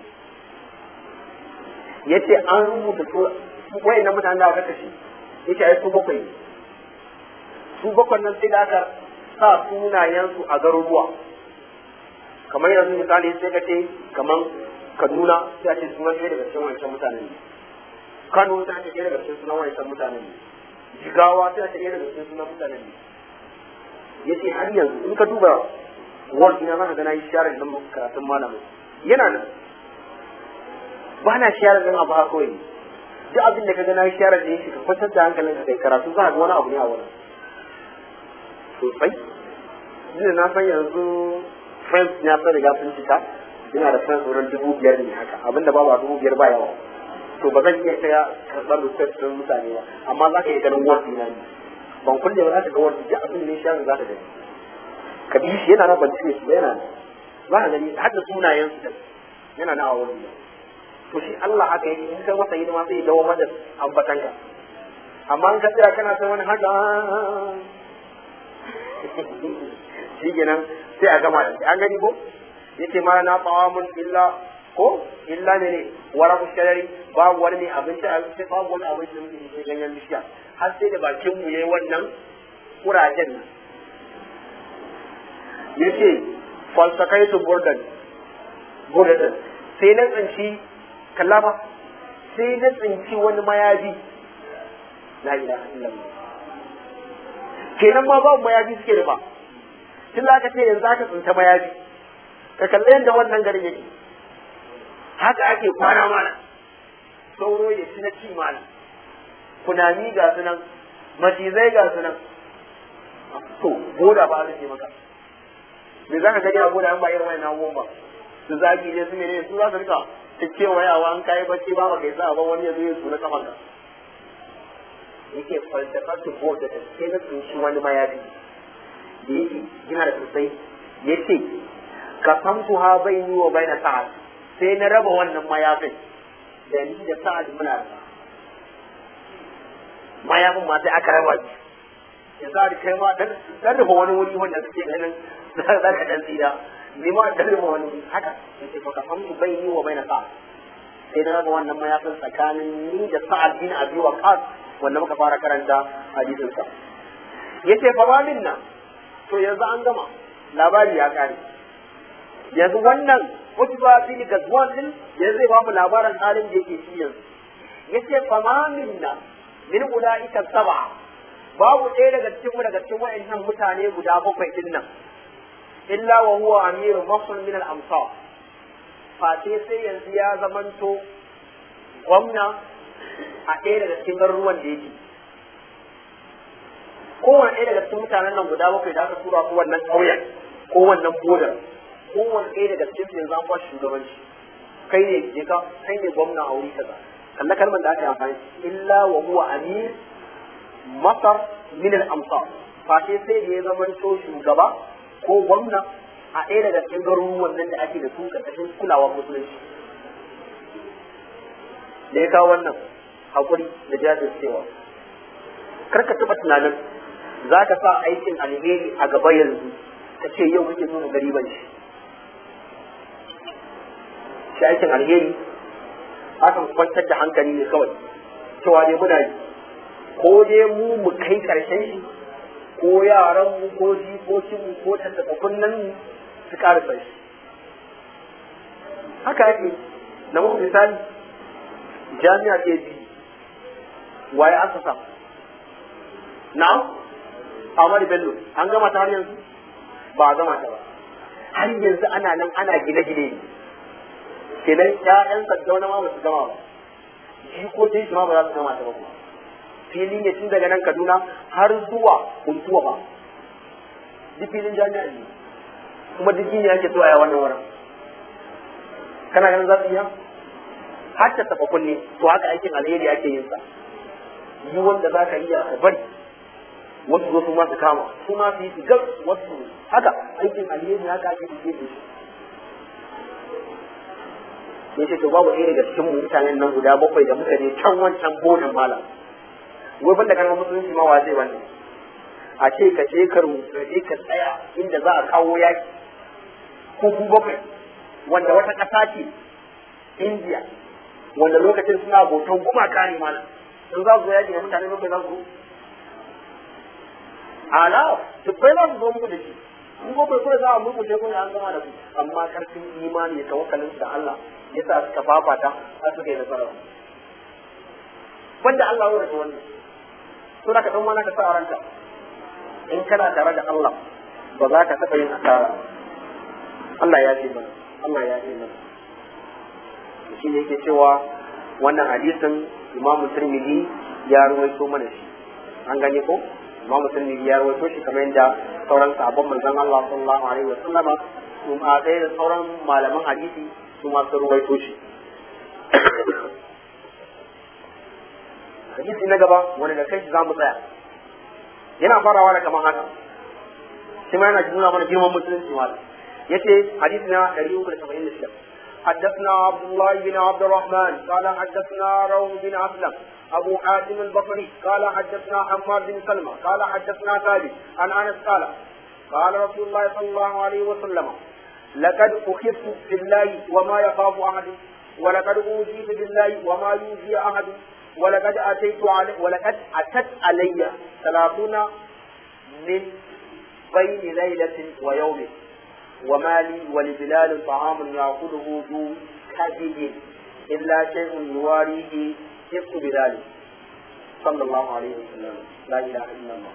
yace an rubuta su wayannan mutanen da aka kashe yace ai su bakwai su bakwai nan sai da aka sa sunayensu a garuruwa kamar yanzu misali sai ka ce kamar Kaduna sai a ce sunan ɗaya daga cikin wancan mutanen ne Kano sai a ce ɗaya daga cikin sunan wancan mutanen ne Jigawa sai a ce ɗaya daga cikin sunan mutanen ne yace har yanzu in ka duba ward ina zaka ga na yi share din karatun malamin yana nan ba na share din abu haka kawai duk abin da ka ga na yi share din shi ka kwantar da hankalin ka kai karatu za ka ga wani abu ne a wurin sosai ina na san yanzu friends ya san riga sun cika ina da friends wurin dubu biyar ne haka abinda babu a dubu biyar ba yawa to ba zan iya kaya karɓar request din mutane ba amma za ka iya ganin ward ina ne ban kulle ba za ka ga ward duk abin da ne share za ka gani ka bi shi yana na ban cire shi yana nan za ka gani har da sunayen su yana na a wurin to shi Allah haka yake in kai masa hidima sai ya dawo mada ambatanka amma in ka tsaya kana san wani haka shi kenan sai a gama da an gani ko yace ma na tawamun illa ko illa ne ne wara musharari babu wani ne abinci a sai babu wani abinci da muke sai ganyen bishiya har sai da bakin mu yayi wannan kurajen nan yace falsakaitu burdan burdan sai na tsinci kallama sai na tsinci wani mayafi la ilaha illallah kenan ma babu mayafi suke da ba tun aka ce yanzu aka tsinta mayafi ka kalli yadda wannan garin yake haka ake kwana mana sauro ya ci na ci mana kunami ga su nan macizai ga su nan to boda ba aka ce maka me za ka gani a boda an ba irin wani abubuwan ba su zaki ne su ne su za su rika ta kewayawa an kayi bacci ba ba kai sa ba wani ya zo ya su na kafanka yake falsafar su boda da sai na tsinci wani mayafi da yake yana da sosai ya ce ka san su ha bai ni wa bai na sa'ad sai na raba wannan mayafin da ni da sa'ad muna da mayafin ma sai aka raba shi ya sa da kai ma dan dan rufe wani wuri wanda suke ganin za ka dan tsira ni ma dan rufe wani wuri haka ya ce ka san su bai ni wa bai na sa'ad sai na raba wannan mayafin tsakanin ni da sa'ad bin abi waqas wanda muka fara karanta hadisin sa yace fa ma minna to yanzu an gama labari ya kare yanzu wannan utba bin gazwan din yanzu zai ba mu labarin halin da yake shi yanzu yace fa ma minna min ulaika sab'a babu ɗaya daga cikin mu daga cikin wa'annan mutane guda bakwai din nan illa wa huwa amiru mafsul min al-amsar fate sai yanzu ya zamanto gwamna a ɗaya daga cikin garuruwan da yake kowane ɗaya daga cikin mutanen nan guda bakwai da aka tura su wannan ƙauyen ko wannan bodar kowane ɗaya daga cikin su yanzu an ba shugabanci kai ne je ka kai ne gwamna a wuri kaza kalla kalmar da aka yi amfani illa wa huwa amir masar min al-amsar fa sai sai da ya zama to shugaba ko gwamna a ɗaya daga cikin garuruwan nan da ake da su ƙarƙashin kulawar musulunci da ya kawo wannan haƙuri da jajircewa kar ka taɓa tunanin za ka sa aikin alheri a gaba yanzu ka ce yau kake nuna gariban shi shi aikin alheri akan kwantar da hankali ne kawai cewa dai muna yi ko dai mu mu kai karshen shi ko yaran mu ko jikokin mu ko tattaɓa nan mu su ƙarasa shi haka yake na muku misali jami'a ke bi waye aka sa na'am Ahmad Bello an gama ta har yanzu ba a gama ta ba har yanzu ana nan ana gine-gine ne kenan ƴaƴan saddauna ma ba su gama ba jikokin shi ma ba za su gama ta ba kuma fili ne tun daga nan Kaduna har zuwa Kuntuwa ba duk filin jami'a ne kuma duk gini ake so a yi wannan wurin kana ganin za su iya har ta tafa kunne to haka aikin alheri ake yin sa yi wanda za ka iya ka bari wasu zo su ma su kama su ma su yi su gar wasu haka aikin alheri haka ake yi da shi ya ce to babu ɗaya daga cikin mutanen nan guda bakwai da muka je can wancan bodan malam wai banda kan musulunci ma wa zai wannan a ce ka je ka rubuta je ka tsaya inda za a kawo yaki ko ku bakwai wanda wata ƙasa ce India wanda lokacin suna bautan gumaka ne mana sun za su yaki da mutane bakwai za su ala dubbai za su zo muku da shi in bakwai kuma za a murkushe kuma an gama da ku amma karfin imani da tawakkalin da Allah ya sa suka fafata har suka yi nasara wanda Allah ya rage wannan to da ka dan wani ka sa a ranka in kana tare da Allah ba za ka taɓa yin asara Allah ya ce mana Allah ya ce mana shi ne yake cewa wannan hadisin Imam Tirmidhi ya ruwaito mana shi an gane ko Imam Tirmidhi ya ruwaito shi kamar yadda sauran sahabban manzon Allah sallallahu alaihi wa sallama su ma ɗaya da sauran malaman hadisi su ma sun ruwaito shi hadisi na gaba wani da kai shi za mu tsaya yana farawa da kamar haka shi ma yana nuna mana girman musulunci malam yace hadisi na 376 حدثنا عبد الله بن عبد الرحمن قال حدثنا روح بن أسلم أبو حاتم البصري قال حدثنا حماد بن سلمة قال حدثنا ثابت عن أنس قال قال رسول الله صلى الله عليه وسلم لقد أخذت في الله وما يخاف أحد ولقد أوذيت بالله وما يوذي أحد ولقد أتيت علي ولقد أتت علي ثلاثون من بين ليلة ويوم وما لي ولبلال طعام يأكله ذو كبد إلا شيء يواريه كفت بذلك صلى الله عليه وسلم لا إله إلا الله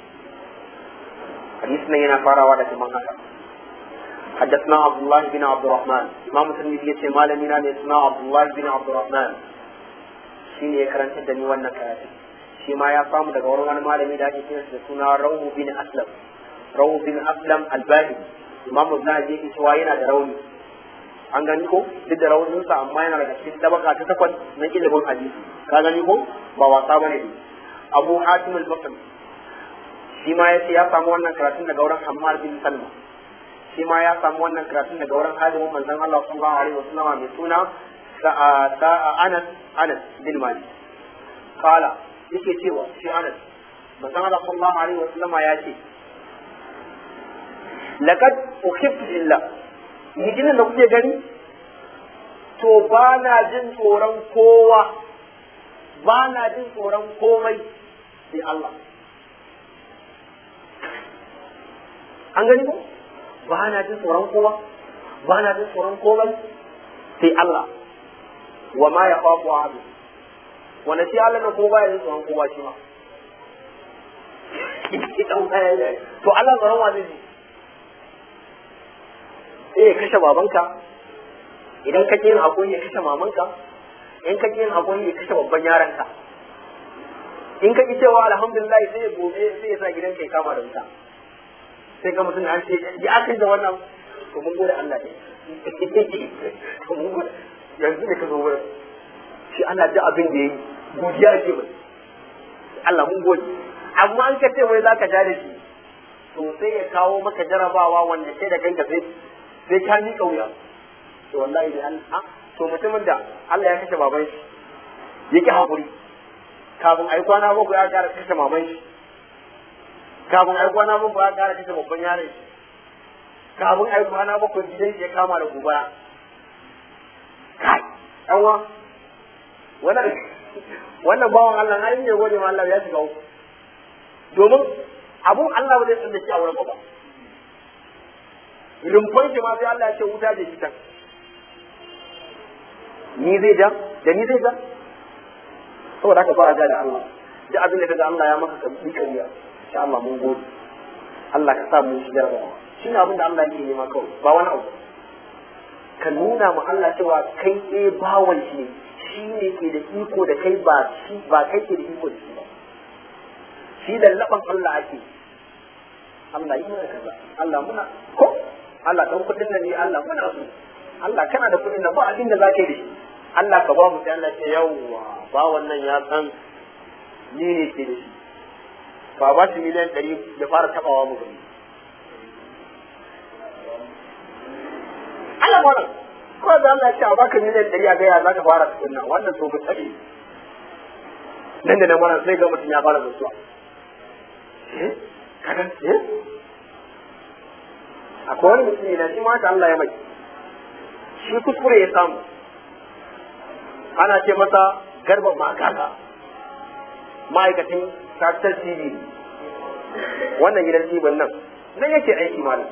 حديثنا هنا فارا وعدة من هذا حدثنا عبد الله بن عبد الرحمن إمام الترمذي يقول ما لم ينام اسمه عبد الله بن عبد الرحمن shine ya karanta da ni wannan karatu shi ma ya samu daga wurin wani malami da ake kiransa da suna Rawu bin Aslam Rawu bin Aslam al-Bahili Imam Zahabi yake cewa yana da rauni an gani ko duk da raunin sa amma yana daga cikin tabaka ta takwas na ilimin hadisi ka gani ko ba wasa bane ne Abu Hatim al-Basri shi ma yace ya samu wannan karatun daga wurin Hammar bin Salma shi ma ya samu wannan karatun daga wurin hadimin manzon Allah sallallahu alaihi wasallam mai suna Anas Anas bin Malik kala yake cewa shi Anas manzon Allah sallallahu alaihi wasallam ya ce laqad ukhiftu billah mijinin da kuke gani to ba na jin tsoron kowa ba na jin tsoron komai sai Allah an gani ko ba na jin tsoron kowa ba na jin tsoron komai sai Allah wa ma ya fafu ahadu wanda shi Allah na ko ba ya jin tsoron kowa shi ma to Allah tsoron wa zai ji sai ya kashe babanka idan ka yin hakuri ya kashe mamanka in ka yin hakuri ya kashe babban yaranka in ka ki cewa alhamdulillah sai gobe sai ya sa gidan kai kama da wuta sai ga mutum an ce ya kai da wannan to mun gode Allah ne to mun gode yanzu ne ka zo wurin shi Allah da abin da yayi godiya ce mai Allah mun gode amma an ka ce wai zaka ja da shi to sai ya kawo maka jarabawa wanda sai da kanka sai sai ka ni kauya to wallahi da Allah to mutumin da Allah ya kashe baban shi yake hakuri kafin ai kwana bakwai ya kara kashe maman shi kafin ai kwana bakwai ya kara kashe babban yaron shi kafin ai kwana bakwai gidan shi ya kama da gobara kai ɗanwa wannan wannan bawan Allah na yin gode ma Allah ya shiga uku domin abun Allah ba zai tsinda shi a wurin ba rumfan shi ma sai Allah ya ce wuta da shi can ni zai ja da ni zai ja saboda haka ba a ja da Allah da abin da kaga Allah ya maka ka bi kariya insha Allah mun gode Allah ka sa mu shi jarabawa shi ne abin da Allah yake nema kawai ba wani abu ka nuna ma Allah cewa kai eh bawan shi ne shi ne ke da iko da kai ba shi ba kai ke da iko da shi ba shi lallaban Allah ake Allah yi mana kaza Allah muna ko Allah dan kudin nan ne Allah muna so Allah kana da kudin nan ba abin da zaka yi da shi Allah ka ba mu sai Allah ce yawwa ba wannan ya san ni ne ke da shi ba ba shi miliyan ɗari ya fara tabawa mu gani Allah wannan ko da Allah ya ce a baka miliyan ɗari a gaya za ka fara tukunna wannan so mu tsare nan da nan wannan sai ga mutum ya fara mutuwa eh kaga eh akwai wani mutum ne na shi ma Allah ya mai shi kuskure ya samu ana ce masa garba makaka ma'aikacin capital tv wannan gidan tv nan nan yake aiki malam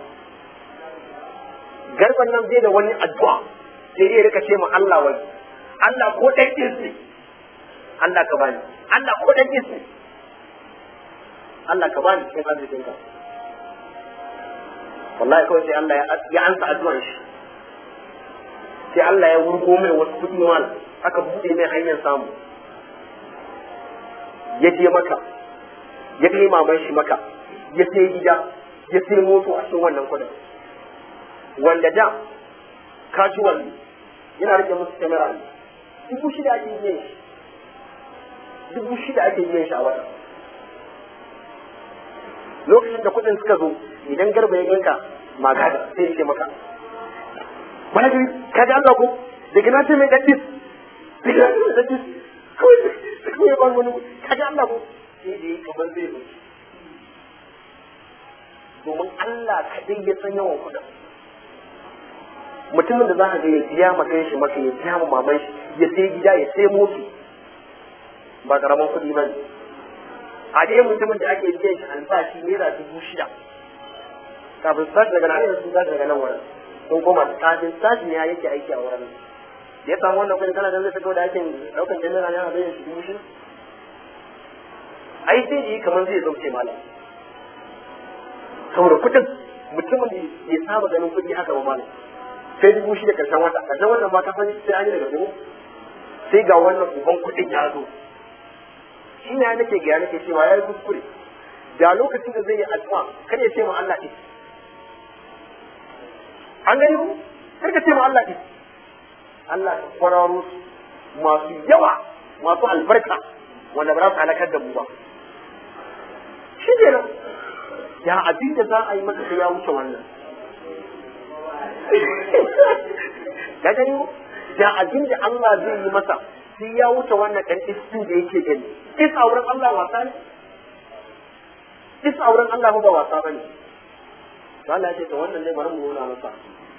garban nan zai da wani addu'a sai dai rika ce ma Allah wani Allah ko ɗan ne Allah ka bani Allah ko ɗan ne Allah ka bani cikin arzikinka wallahi kawai sai Allah ya ansa addu'ar shi sai Allah ya wurgo mai wasu kuɗi mal aka buɗe mai hanyar samu ya je maka ya kai maman shi maka ya sai gida ya sai moto a cikin wannan kuɗin wanda da casual ne yana rike musu kamera ne dubu shida ake yin shi dubu shida ake yin shi a wata lokacin da kuɗin suka zo idan garba ya ganka magana sai ya ce maka wani gari ka ji Allah ko daga na ce mai ɗaɗɗis daga na ce mai ɗaɗɗis kawai da kawai ban wani ka ji Allah ko sai da yi kamar zai zo domin Allah kaɗai ya san yawan kuɗin mutumin da za ka ga ya biya maka shi maka ya biya ma maman shi ya sai gida ya sai moto ba karaman kuɗi ba ne a dai mutumin da ake biyan shi albashi naira dubu shida kafin su tashi daga nan yanzu sun tashi daga nan wurin sun koma kafin tashi ne yake aiki a wurin da ya samu wannan kuɗin kana da zai fito da aikin ɗaukan jami'a ne ana bayan shi dubu shida ai sai yi kamar zai zauce malam saboda kuɗin mutumin da ya saba ganin kuɗi haka ba malam sai dubu shida karshen wata karshen wata ba ka sani sai an yi daga dubu sai ga wannan uban kuɗin ya zo shi ne nake ga nake cewa ya yi kuskure da lokacin da zai yi addu'a kar ya ce ma Allah ɗin an gani ku kar ka ce ma Allah ɗin Allah ka kwararo masu yawa masu albarka wanda ba za su halakar da mu ba shi ne nan ya abin da za a yi masa ya wuce wannan ka gani da abin da Allah zai yi masa sai ya wuce wannan ɗan istin da yake gani is a wurin Allah wasa ne is a wurin Allah ba wasa ba ne to Allah ya ce to wannan ne bari mu nuna masa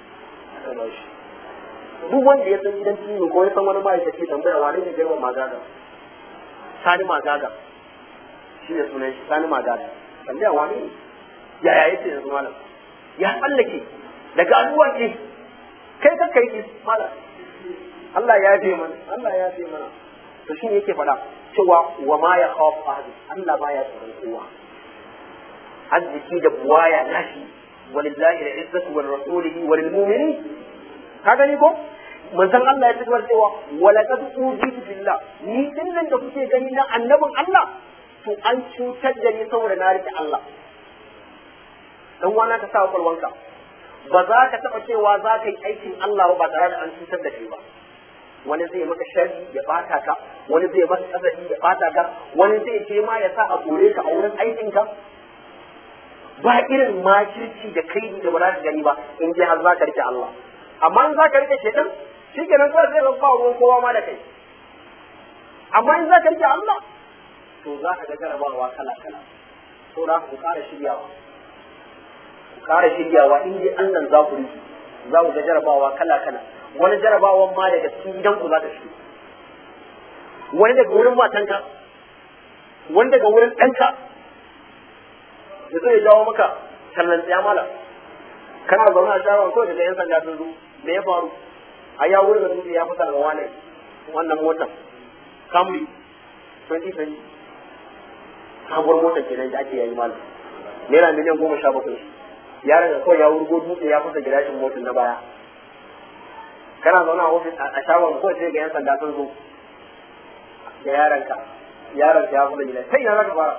duk wanda ya san gidan ciwo ko ya san wani ma'aikaci tambaya wane ne girman magaga sani magaga shi ne sunan shi sani magaga tambaya wane ne yaya yake yanzu malam ya tsallake daga al'uwa ce kai ka kai malam Allah ya ce mana Allah ya ce mana to shi yake faɗa cewa wa ma ya khawf ahad Allah baya tsoron kowa arziki da buwaya nashi walillahi al-izzatu wa rasulihi wa lil mu'minin ka gani ko manzon Allah ya tabbata cewa wala qad ujitu billah ni din nan da kuke gani na annabin Allah to an cutar da ni saboda na rike Allah dan wana ka sa kwalwanka ba za ka taɓa cewa za ka yi aikin Allah ba tare da an cutar da kai ba wani zai maka sharri ya bata ka wani zai maka kasafi ya bata ka wani zai ce ma ya sa a kore ka a wurin aikin ka ba irin makirci da kai da ba za ka gani ba in ji har za ka rike Allah amma in za ka rike shedan shi kenan kawai zai ba ruwan kowa ma da kai amma in za ka rike Allah to za ka ga jarabawa kala kala to da ku kara shiryawa ku kara shiryawa in dai Allah za ku rike za ku ga jarabawa kala kala wani jarabawan ma daga cikin gidanku za ta shi wani daga wurin matanka wani daga wurin ɗanka da zai jawo maka tallan tsaya mala kana zaune a shagon kawai daga yan sanda sun zo me ya faru a ya wurin da dutse ya fasa daga wane wannan motar camry 2020 sabuwar motar kenan da ake yayi mala naira miliyan goma sha bakwai yaron da kawai ya wurgo dutse ya fasa gilashin motar na baya kana zaune a ofis a shagon ko sai ga yan sanda sun zo da yaranka yaranka ya kuma gida sai na zaka fara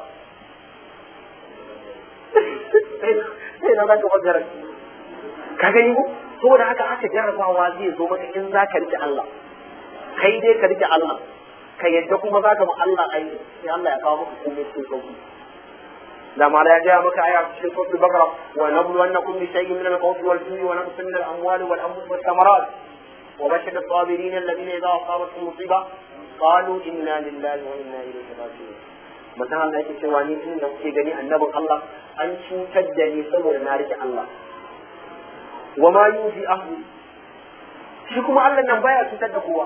sai na zaka fara ka gani ko saboda haka haka jarabawa zai zo maka in zaka rike Allah kai dai ka rike Allah ka yadda kuma zaka ma Allah ai sai Allah ya kawo maka komai cikin sauki da ma ya gaya maka aya cikin suratul baqara wa nabluwannakum bi shay'in min al-khawfi wal-ju'i wa naqsin min al-amwali wal-anfusi wath-thamarat وبشر الصابرين الذين إذا أصابتهم مصيبة قالوا إنا لله وإنا إليه راجعون mutum Allah yake cewa ni in da kuke gani annabin Allah an cutar da ni saboda na rike Allah wa ma yufi ahli shi kuma Allah nan baya cutar da kowa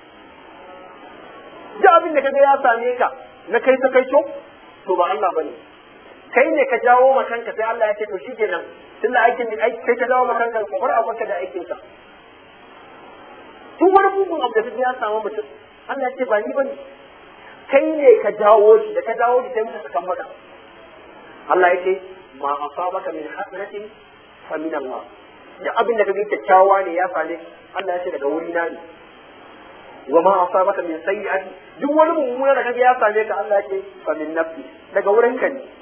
duk abin da kaga ya same ka na kai ta kai to to ba Allah bane kai ne ka jawo ma kanka sai Allah ya ce to shikenan tunda aikin kai ka jawo ma kanka ko bar abaka da aikin ka duk wani mugun abu da kaga ya samu mutum Allah ya ce ba ni bane kai ne ka jawo shi da ka jawo shi sai muka kan maka Allah ya ce ma asabaka min hasanatin fa min Allah da abin da kaga kyakkyawa ne ya same Allah ya ce daga wuri na ne wa ma asabaka min sayyi'ati duk wani mummuna da kaga ya same ka Allah ya ce fa min nafsi daga wurin ka ne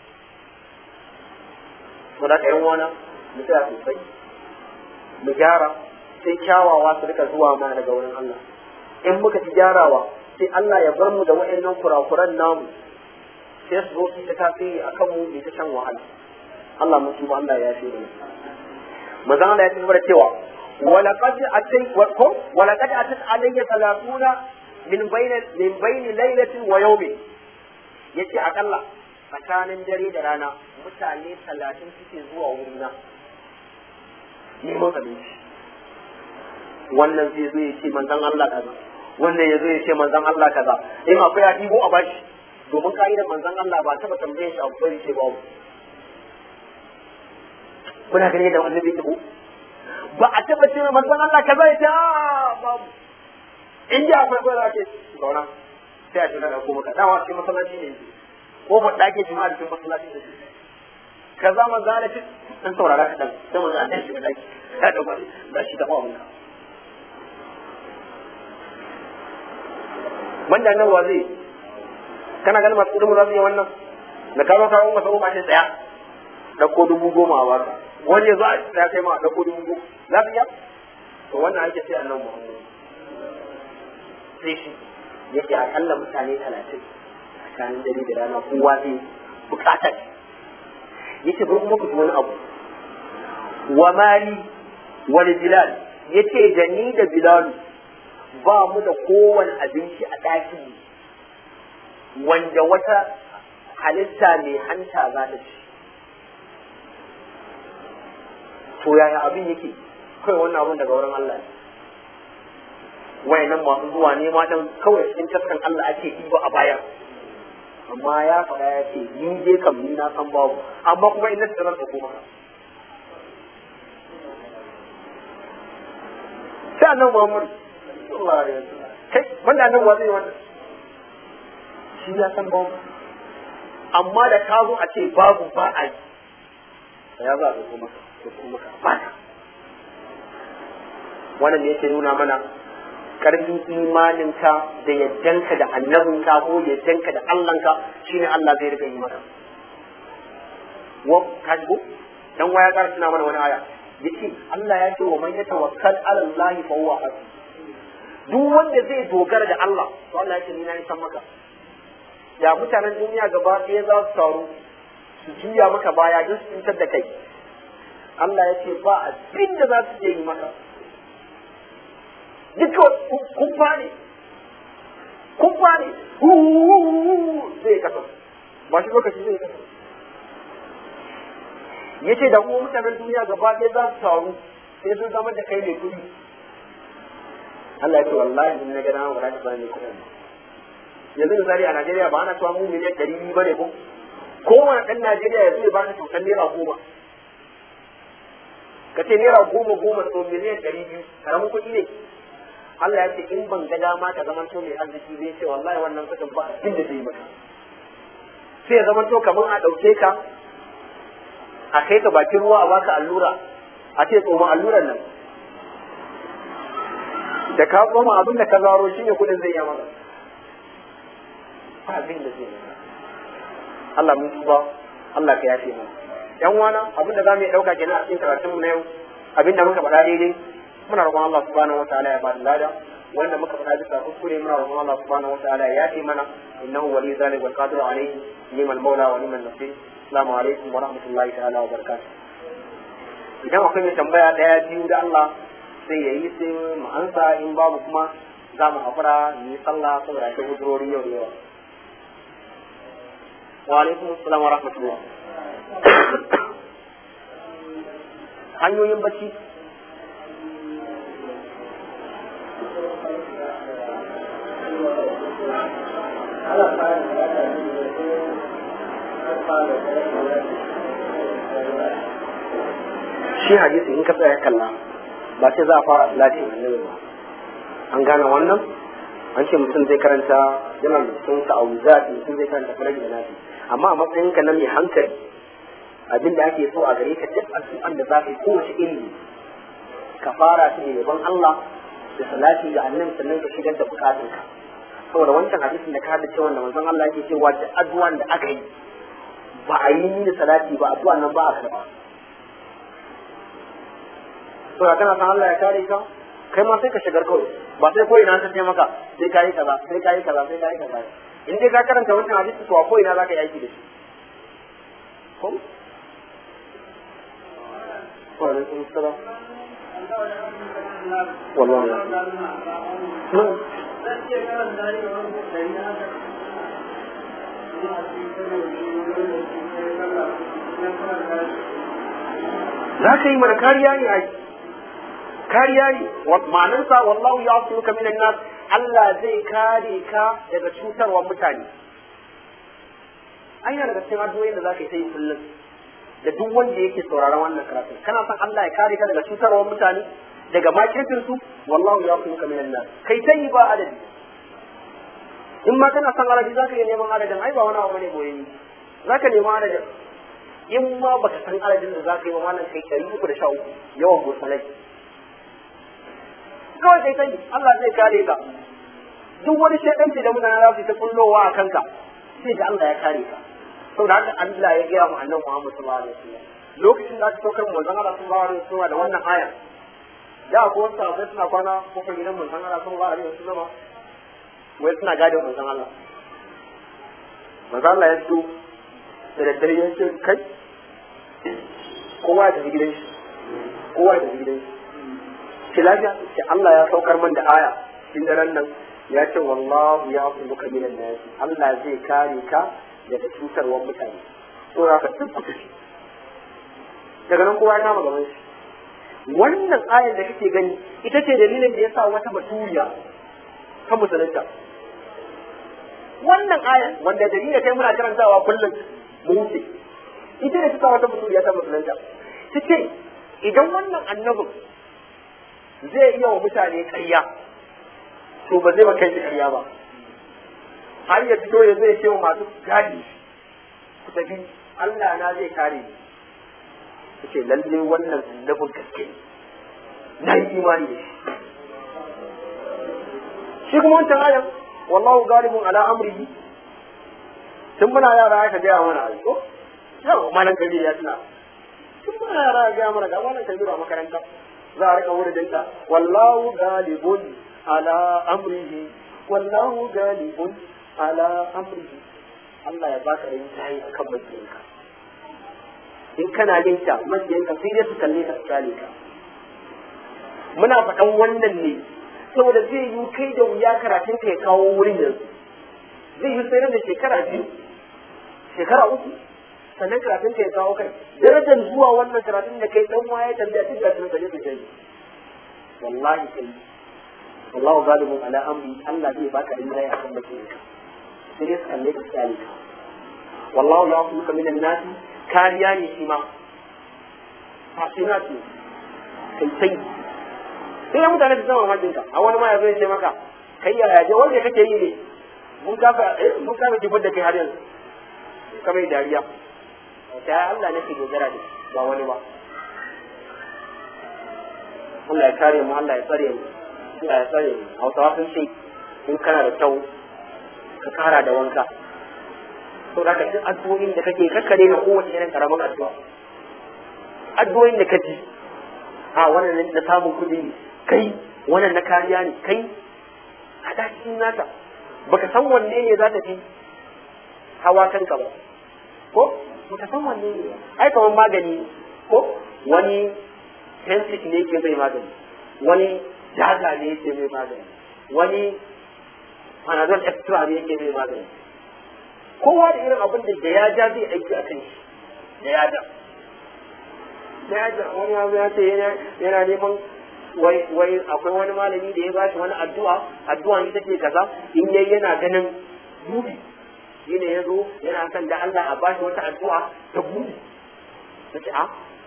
to da kai wana mu tsaya sosai mu gyara sai kyawawa su rika zuwa mana daga wurin Allah in muka ci gyarawa sai Allah ya bar mu da wa'annan kurakuran namu sai su zo su ta tasiri a kanmu mai ta shan wahala Allah mun tuba Allah ya shi mana manzon Allah ya ci gaba da cewa ولقد أتيت ولقد أتت علي ثلاثون من بين من بين ليلة ويوم yace akalla tsakanin dare da rana mutane talatin suke zuwa wurina neman abinci wannan zai zo ya ce manzon Allah kaza wannan ya zo ya ce manzon Allah kaza in akwai ya ɗigo a bashi domin ka'idar manzon Allah ba taɓa tambaye shi abu bai ce babu kuna gani da wannan bai ba a taɓa ce manzon Allah kaza ya ce babu in ji akwai kawai za ce zauna sai a ce na ɗauko maka dama cikin masallaci ne ko ba ɗake jima'a cikin masallaci ne kaza manzo Allah ce dan saurara kaɗan sai manzo Allah ya shiga ɗaki ya ɗauka za shi taɓa wannan banda nan wa zai kana ganin masu kudin za su yi wannan da ka zo kawo masa goma shi tsaya dauko dubu goma a baka wani ya zo a tsaya kai ma dauko dubu goma za su iya to wannan ake sai annan muhammadu sai shi yake akalla mutane talatin tsakanin dare da rana kowa zai bukata yace bari kuma ku ji wani abu wa mali wal bilal yace da ni da bilalu ba mu da kowane abinci a ɗakin wanda wata halitta mai hanta za ta ci. To yaya abin yake kawai wannan abin daga wurin Allah ne. Wayannan masu zuwa ne matan kawai cikin taskan Allah ake ɗiba a baya. Amma ya faɗa ya ce ni je kam ni na san babu amma kuma ina da ran ko maka. Sai annabi Muhammad sallallahu alaihi wasallam kai wanda nan wa zai wannan shi ya san babu amma da ka zo a ce babu ba a yi ya za a zo maka ko kuma ka bata wannan ne yake nuna mana karfin imaninka da yaddanka da annabinka ko yaddanka da Allahnka shine Allah zai riga yi maka wa kaji dan waya kar tuna mana wani aya yace Allah ya ce wa man yatawakkal ala Allah fa huwa hasbuh duk wanda zai dogara da Allah to Allah ya ce ni na san maka ya mutanen duniya gaba ɗaya za su taru su juya maka baya don su cutar da kai Allah ya ce ba abin da za su yi maka duka kumfa ne kumfa ne zai kasa ba shi lokaci zai kasa ya ce da kuma mutanen duniya gaba ɗaya za su taru sai sun zama da kai mai kuɗi Allah ya ce wallahi in na gana wa rashi ba ne kuɗin yanzu misali a Najeriya ba ana cewa mu miliyan ɗari biyu ba ne ko kowane ɗan Najeriya ya zai baka kyautar naira goma ka ce naira goma goma so miliyan ɗari biyu karamin kuɗi ne Allah ya ce in ban ga dama ka zama to mai arziki zai ce wallahi wannan kuɗin ba abin da zai maka sai ya zama to kamar a ɗauke ka a kai ka bakin ruwa a baka allura a ce tsoma alluran nan da ka tsoma abin da ka zaro shine kuɗin zai yi maka ba abin da zai maka Allah mun tuba Allah ka yafe mu yan wana abin da zamu yi dauka kenan a cikin karatun mu na yau abin da muka faɗa daidai muna roƙon Allah subhanahu wataala ya bada lada wanda muka faɗa bisa kuskure muna roƙon Allah subhanahu wataala ya yafe mana innahu wali zalik wal qadir alayhi liman maula wa liman nasir assalamu alaikum wa rahmatullahi ta'ala wa barakatuh idan akwai mai tambaya daya biyu da Allah sai yayi sai mu ansa in babu kuma za mu haƙura mu yi sallah saboda ta hujurori yau da yawa wa alaikum assalam wa rahmatullah hanyoyin bacci shi hadisi in ka tsaya kalla ba sai za a fara salatin annabi ba an gane wannan an ce mutum zai karanta yana da sun ta'awuzat mutum zai karanta faraj da nafi amma a matsayin ka na mai hankali abin da ake so a gare ka duk addu'an da za ka yi kowace iri ka fara shi da yaban Allah da salati ga annabi sannan ka shigar da bukatun ka saboda wancan hadisin da ka hada cewa da manzon Allah yake cewa duk addu'an da aka yi ba a yi ni salati ba addu'an nan ba a karba saboda kana san Allah ya kare ka kai ma sai ka shigar kawai ba sai ko ina ta ce maka sai kai kaza sai kai kaza sai kai kaza in dai ka karanta wannan hadisi to a ko ina zaka yi aiki da shi ko wa alaikum assalam wallahi za ka yi mana kariya ne a kariya ne ma'anarsa wallahu ya su ka minan nas Allah zai kare ka daga cutarwar mutane an yana daga cikin addu'o'in da za ka yi ta yi kullum da duk wanda yake sauraron wannan karatu kana son Allah ya kare ka daga cutarwar mutane daga makircin su wallahu ya su ka minan nas kai ta yi ba adadi in ma kana son adadi za ka iya neman adadin ai ba wani abu ne boye za ka neman adadin in ma baka san adadin da za ka yi wa malam kai ɗari uku da sha uku yawan gursalai kawai kai sani Allah zai kare ka duk wani shaidanci da mutane za su ta kullowa a kanka sai ga Allah ya kare ka saboda haka Allah ya gaya mu annabi Muhammad sallallahu alaihi wasallam lokacin da aka saukar manzon Allah sallallahu alaihi wasallam da wannan aya da ko wasu sahabbai suna kwana kofar gidan manzon Allah sallallahu alaihi wasallam wai suna gadin manzon Allah manzon Allah ya fito da daddare ya ce kai kowa ya tafi gidan shi kowa ya tafi gidan shi ce lafiya ce Allah ya saukar man da aya cikin daren nan ya ce wallahu ya asuluka minan nas Allah zai kare ka daga cutarwar mutane to za ka duk tafi daga nan kowa ya kama gaban shi wannan ayar da kake gani ita ce dalilin da ya sa wata baturiya ta musulunta wannan ayar wanda dalilin kai muna karantawa kullum mu wuce ita ne ta sa wata baturiya ta musulunta ta ce idan wannan annabin zai iya wa mutane ƙarya to ba zai kai shi ƙarya ba har ya fito ya zai ce wa masu gadi ku tafi Allah na zai kare ni ta ce lalle wannan annabin gaske na yi imani da shi shi kuma wancan ayan wallahu galibun ala amrihi tun muna yara aka gaya mana a ko yau malam kabiru ya tuna tun muna yara aka gaya mana ga malam kabiru a makaranta za a rika wuridinta wallahu galibun ala amrihi wallahu galibun ala amrihi Allah ya baka yin tayi akan majiyinka in kana yin ta majiyinka sai dai su kalle ka su kyale ka muna faɗan wannan ne saboda zai yi kai da wuya karatun ka ya kawo wurin yanzu zai yi sai da shekara biyu shekara uku sannan karatun ka ya kawo kai darajar zuwa wannan karatun da kai dan waye tambaya tun da tun kaje kai wallahi kai wallahu galibun ala amri Allah zai baka rinjaye akan bakin ka sai dai su kalle ka tsali ka wallahu ya'fuka minan nasi kariya ne shi ma fasinati kai sai sai mutane su zama majinka a wani ma ya zo ya ce maka kai ya yaje wanda kake yi ne mun kafa mun kafa kifar da kai har yanzu ka mai dariya ta Allah nake dogara da ba wani ba Allah ya kare mu Allah ya tsare mu Allah ya tsare mu Hausawa sun ce in kana da kyau ka kara da wanka to da ka duk addu'o'in da kake kakkare na kowace irin karamin addu'a addu'o'in da kaji a wannan na samun kuɗi ne kai wannan na kariya ne kai a cikin nata baka san wanne ne za ta fi hawa kanka ba ko baka san wanne ne ai kamar magani ko wani tensic ne ke mai magani wani jaga ne ke mai magani wani panadol extra ne ke mai magani kowa da irin abin da ya ja zai aiki a kan shi da ya ja da ya ja wani abu ya ce yana neman wai wai akwai wani malami da ya ba shi wani addu'a addu'a ita ce kaza in yayi yana ganin buɗi shi ne ya zo yana son da Allah a ba shi wata addu'a ta buɗi ta ce a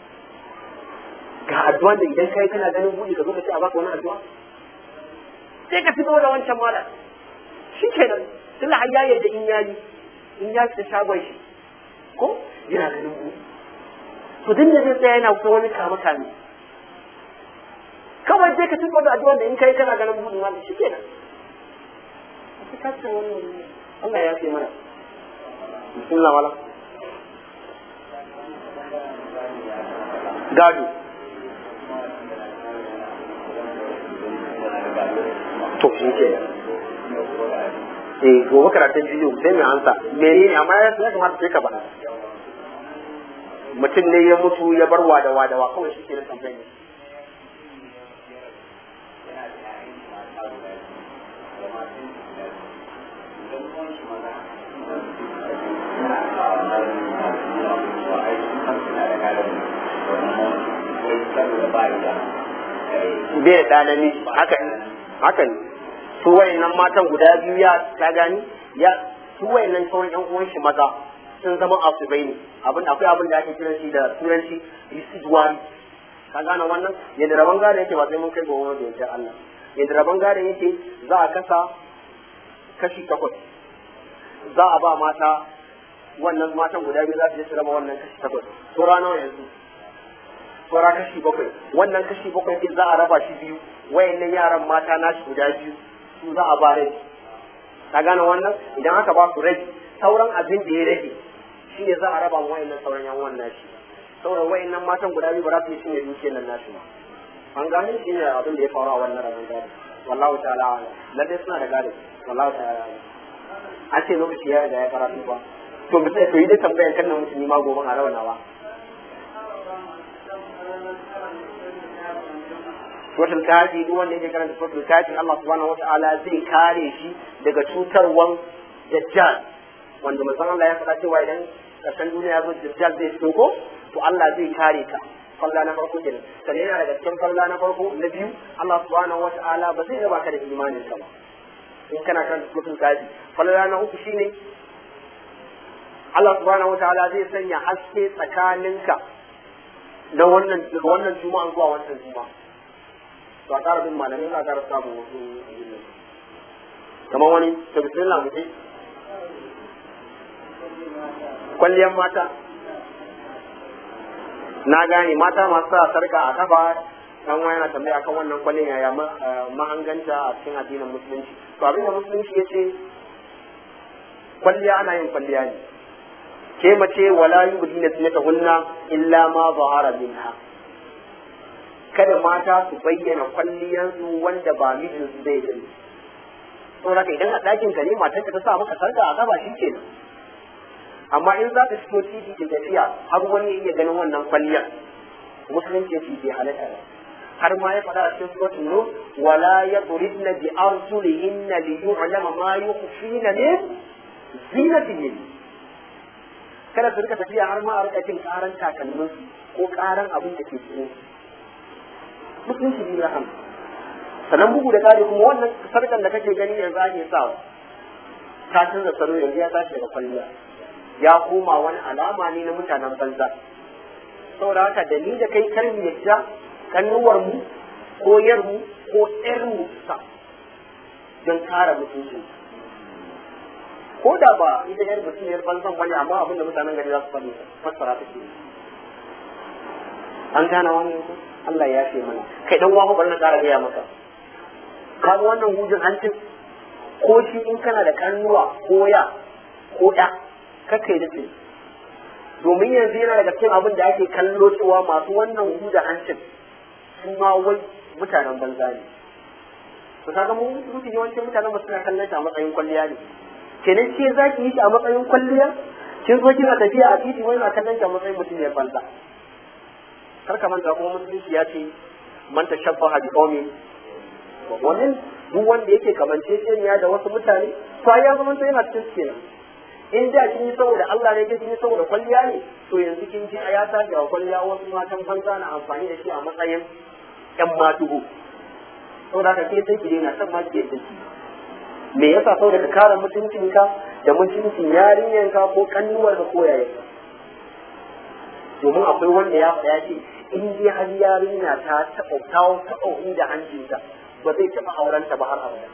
ga addu'a da idan kai kana ganin buɗi ka zo ka ce a baka wani addu'a sai ka fito da wancan malam shi kenan tunda har ya yarda in yayi in ya fita shagon shi ko yana ganin buɗi to din da zai tsaya yana kuma wani kama kame kawai sai ka tuba da addu'a da in kai kana ganin buɗin wani shi kenan ka ce wannan Allah ya ce mana bismillah wala gado to shi ke eh gobe karatun bidiyo sai mai ansa menene amma ya kamata sai ka bana mutum ne ya mutu ya bar wadawa dawa kawai shi ke da tambayi bai da namiji haka haka ne su wayannan matan guda biyu ya ta gani ya su wayannan sauran yan uwan shi maza sun zama asibai ne abin akwai abin da ake kiran shi da turanci residuary ka gane wannan yadda rabon gado yake ba sai mun kai gobe da yadda Allah yadda rabon gado yake za a kasa kashi takwas za a ba mata wannan matan guda biyu za su je su raba wannan kashi takwas to nawa yanzu saura kashi bakwai wannan kashi bakwai din za a raba shi biyu wayannan yaran mata nashi guda biyu su za a ba rai ka gane wannan idan aka ba su rai sauran abin da ya rage shi ne za a raba mu wayannan sauran yan wannan nashi sauran wayannan matan guda biyu ba za su yi cinye dukiyar nan nashi ba an gane shi ne abin da ya faru a wannan rabon gado wallahu ta'ala ala lalle suna da gado wallahu ta'ala ala an ce lokaci ya riga ya karatu ba to mutum to yi dai tambayan kan nan mutum ma gobe a rawana ba suratul kafi duk wanda yake karanta suratul kafi Allah subhanahu wataala zai kare shi daga cutarwan dajjal wanda manzon Allah ya faɗa cewa idan ƙarshen duniya ya zo dajjal zai fito ko to Allah zai kare ka falla na farko kenan sannan yana daga cikin falla na farko na biyu Allah subhanahu wataala ba zai raba ka da imanin ka ba in kana karanta suratul kafi falla na uku shine Allah subhanahu wataala zai sanya haske tsakaninka na wannan daga wannan juma'a zuwa wannan juma'a to a ƙara bin malamai za a ƙara samun wasu kamar wani ta bismillah mu kwalliyar mata na gane mata masu sa sarka a kafa dan wani yana tambaya akan wannan kwallon yaya mahanganta a cikin addinin musulunci to abin da musulunci ya ce kwalliya ana yin kwalliya ne ke mace wala yubdina zinatahunna illa ma zahara minha kada mata su bayyana kwalliyansu wanda ba mijinsu zai gani saboda ka idan a ɗakin ka ne matar ka ta sa maka sarka a gaba shi kenan amma in za ta fito titi da tafiya har wani ya iya ganin wannan kwalliyar musulunci ya ce bai halatta ba har ma ya faɗa a cikin suratul nur wala yadribna bi arjulihinna li yu'lama ma yukhfina min zinatihin kada su rika tafiya har ma a rika jin karan takalmin ko karan abin da ke cikin musulunci ne ya hana sannan bugu da kare kuma wannan sarkan da kake gani yanzu ake sawa ta canza salo yanzu ya tashi daga kwalliya ya koma wani alama ne na mutanen banza saboda haka da ni da kai kar mu yadda kannuwar mu ko yar mu ko ɗayar mu sa don kare mutunci ko da ba ita yar mutum yar banzan wani amma abin da mutanen gari za su faɗi fassara ta ke an gane wani yanzu Allah ya ce mana kai dan uwa bari na ƙara gaya maka kaga wannan hujin hancin ko shi in kana da kannuwa ko ya ko ɗa kakai da ce domin yanzu yana daga cikin abin da ake kallo cewa masu wannan hujin hancin su ma wai mutanen banza ne to kaga mu mutum yawancin mutanen mu suna kallon shi a matsayin kwalliya ne kenan ce za ki yi shi a matsayin kwalliya kin zo kina tafiya a titi wani na kallon shi a matsayin mutum ya banza kar ka manta kuma musulunci ya ce man tashabbaha bi qaumin wannan duk wanda yake kamance ya da wasu mutane to ya zama to yana cikin kenan in da kin yi saboda Allah ne kin yi saboda kwalliya ne to yanzu kin ji a ya tashi a kwalliya wasu matan banza na amfani da shi a matsayin yan matugo saboda haka ke sai ki daina san ma ki yadda me yasa saboda ka kare mutuncinka da mutuncin yarinyanka ko kannuwarka ko yayanka domin akwai wanda ya faɗa ce in dai har yarinya ta taɓa kawo taɓa inda hancinta ba zai taɓa aurenta ba har abada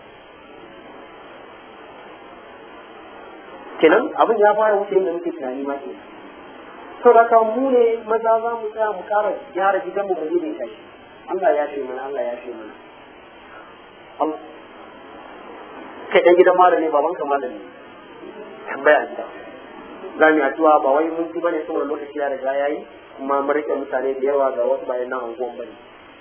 kenan abin ya fara wuce inda muke tunani ma ke to da ka mu ne maza za mu tsaya mu ƙara gyara gidan mu mu gode shi Allah ya ce mana Allah ya ce mana kai ɗan gidan malami baban ka malami tambaya gida za mu yi addu'a ba wai mun ji bane saboda lokaci ya riga yayi kuma mun rike mutane da yawa ga wasu bayan nan anguwan bane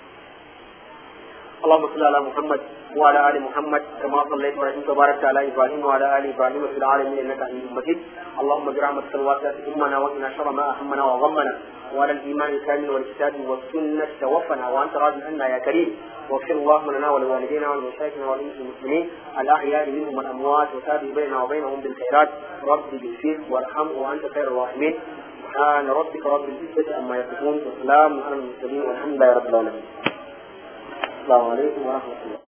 اللهم صل على محمد وعلى ال محمد كما صليت ورحمت وباركت على ابراهيم وعلى ال ابراهيم في العالمين انك حميد مجيد اللهم برحمتك الواسعه امنا وقنا شر ما اهمنا وغمنا وعلى الايمان الكامل والكتاب والسنه توفنا وانت راض عنا يا كريم واغفر اللهم لنا ولوالدينا ولمشايخنا وللمسلمين الاحياء منهم والاموات وتابع بيننا وبينهم بالخيرات رب اغفر وارحم وانت خير الراحمين سبحان ربك رب العزه عما يصفون وسلام على المرسلين والحمد لله رب العالمين السلام عليكم ورحمه الله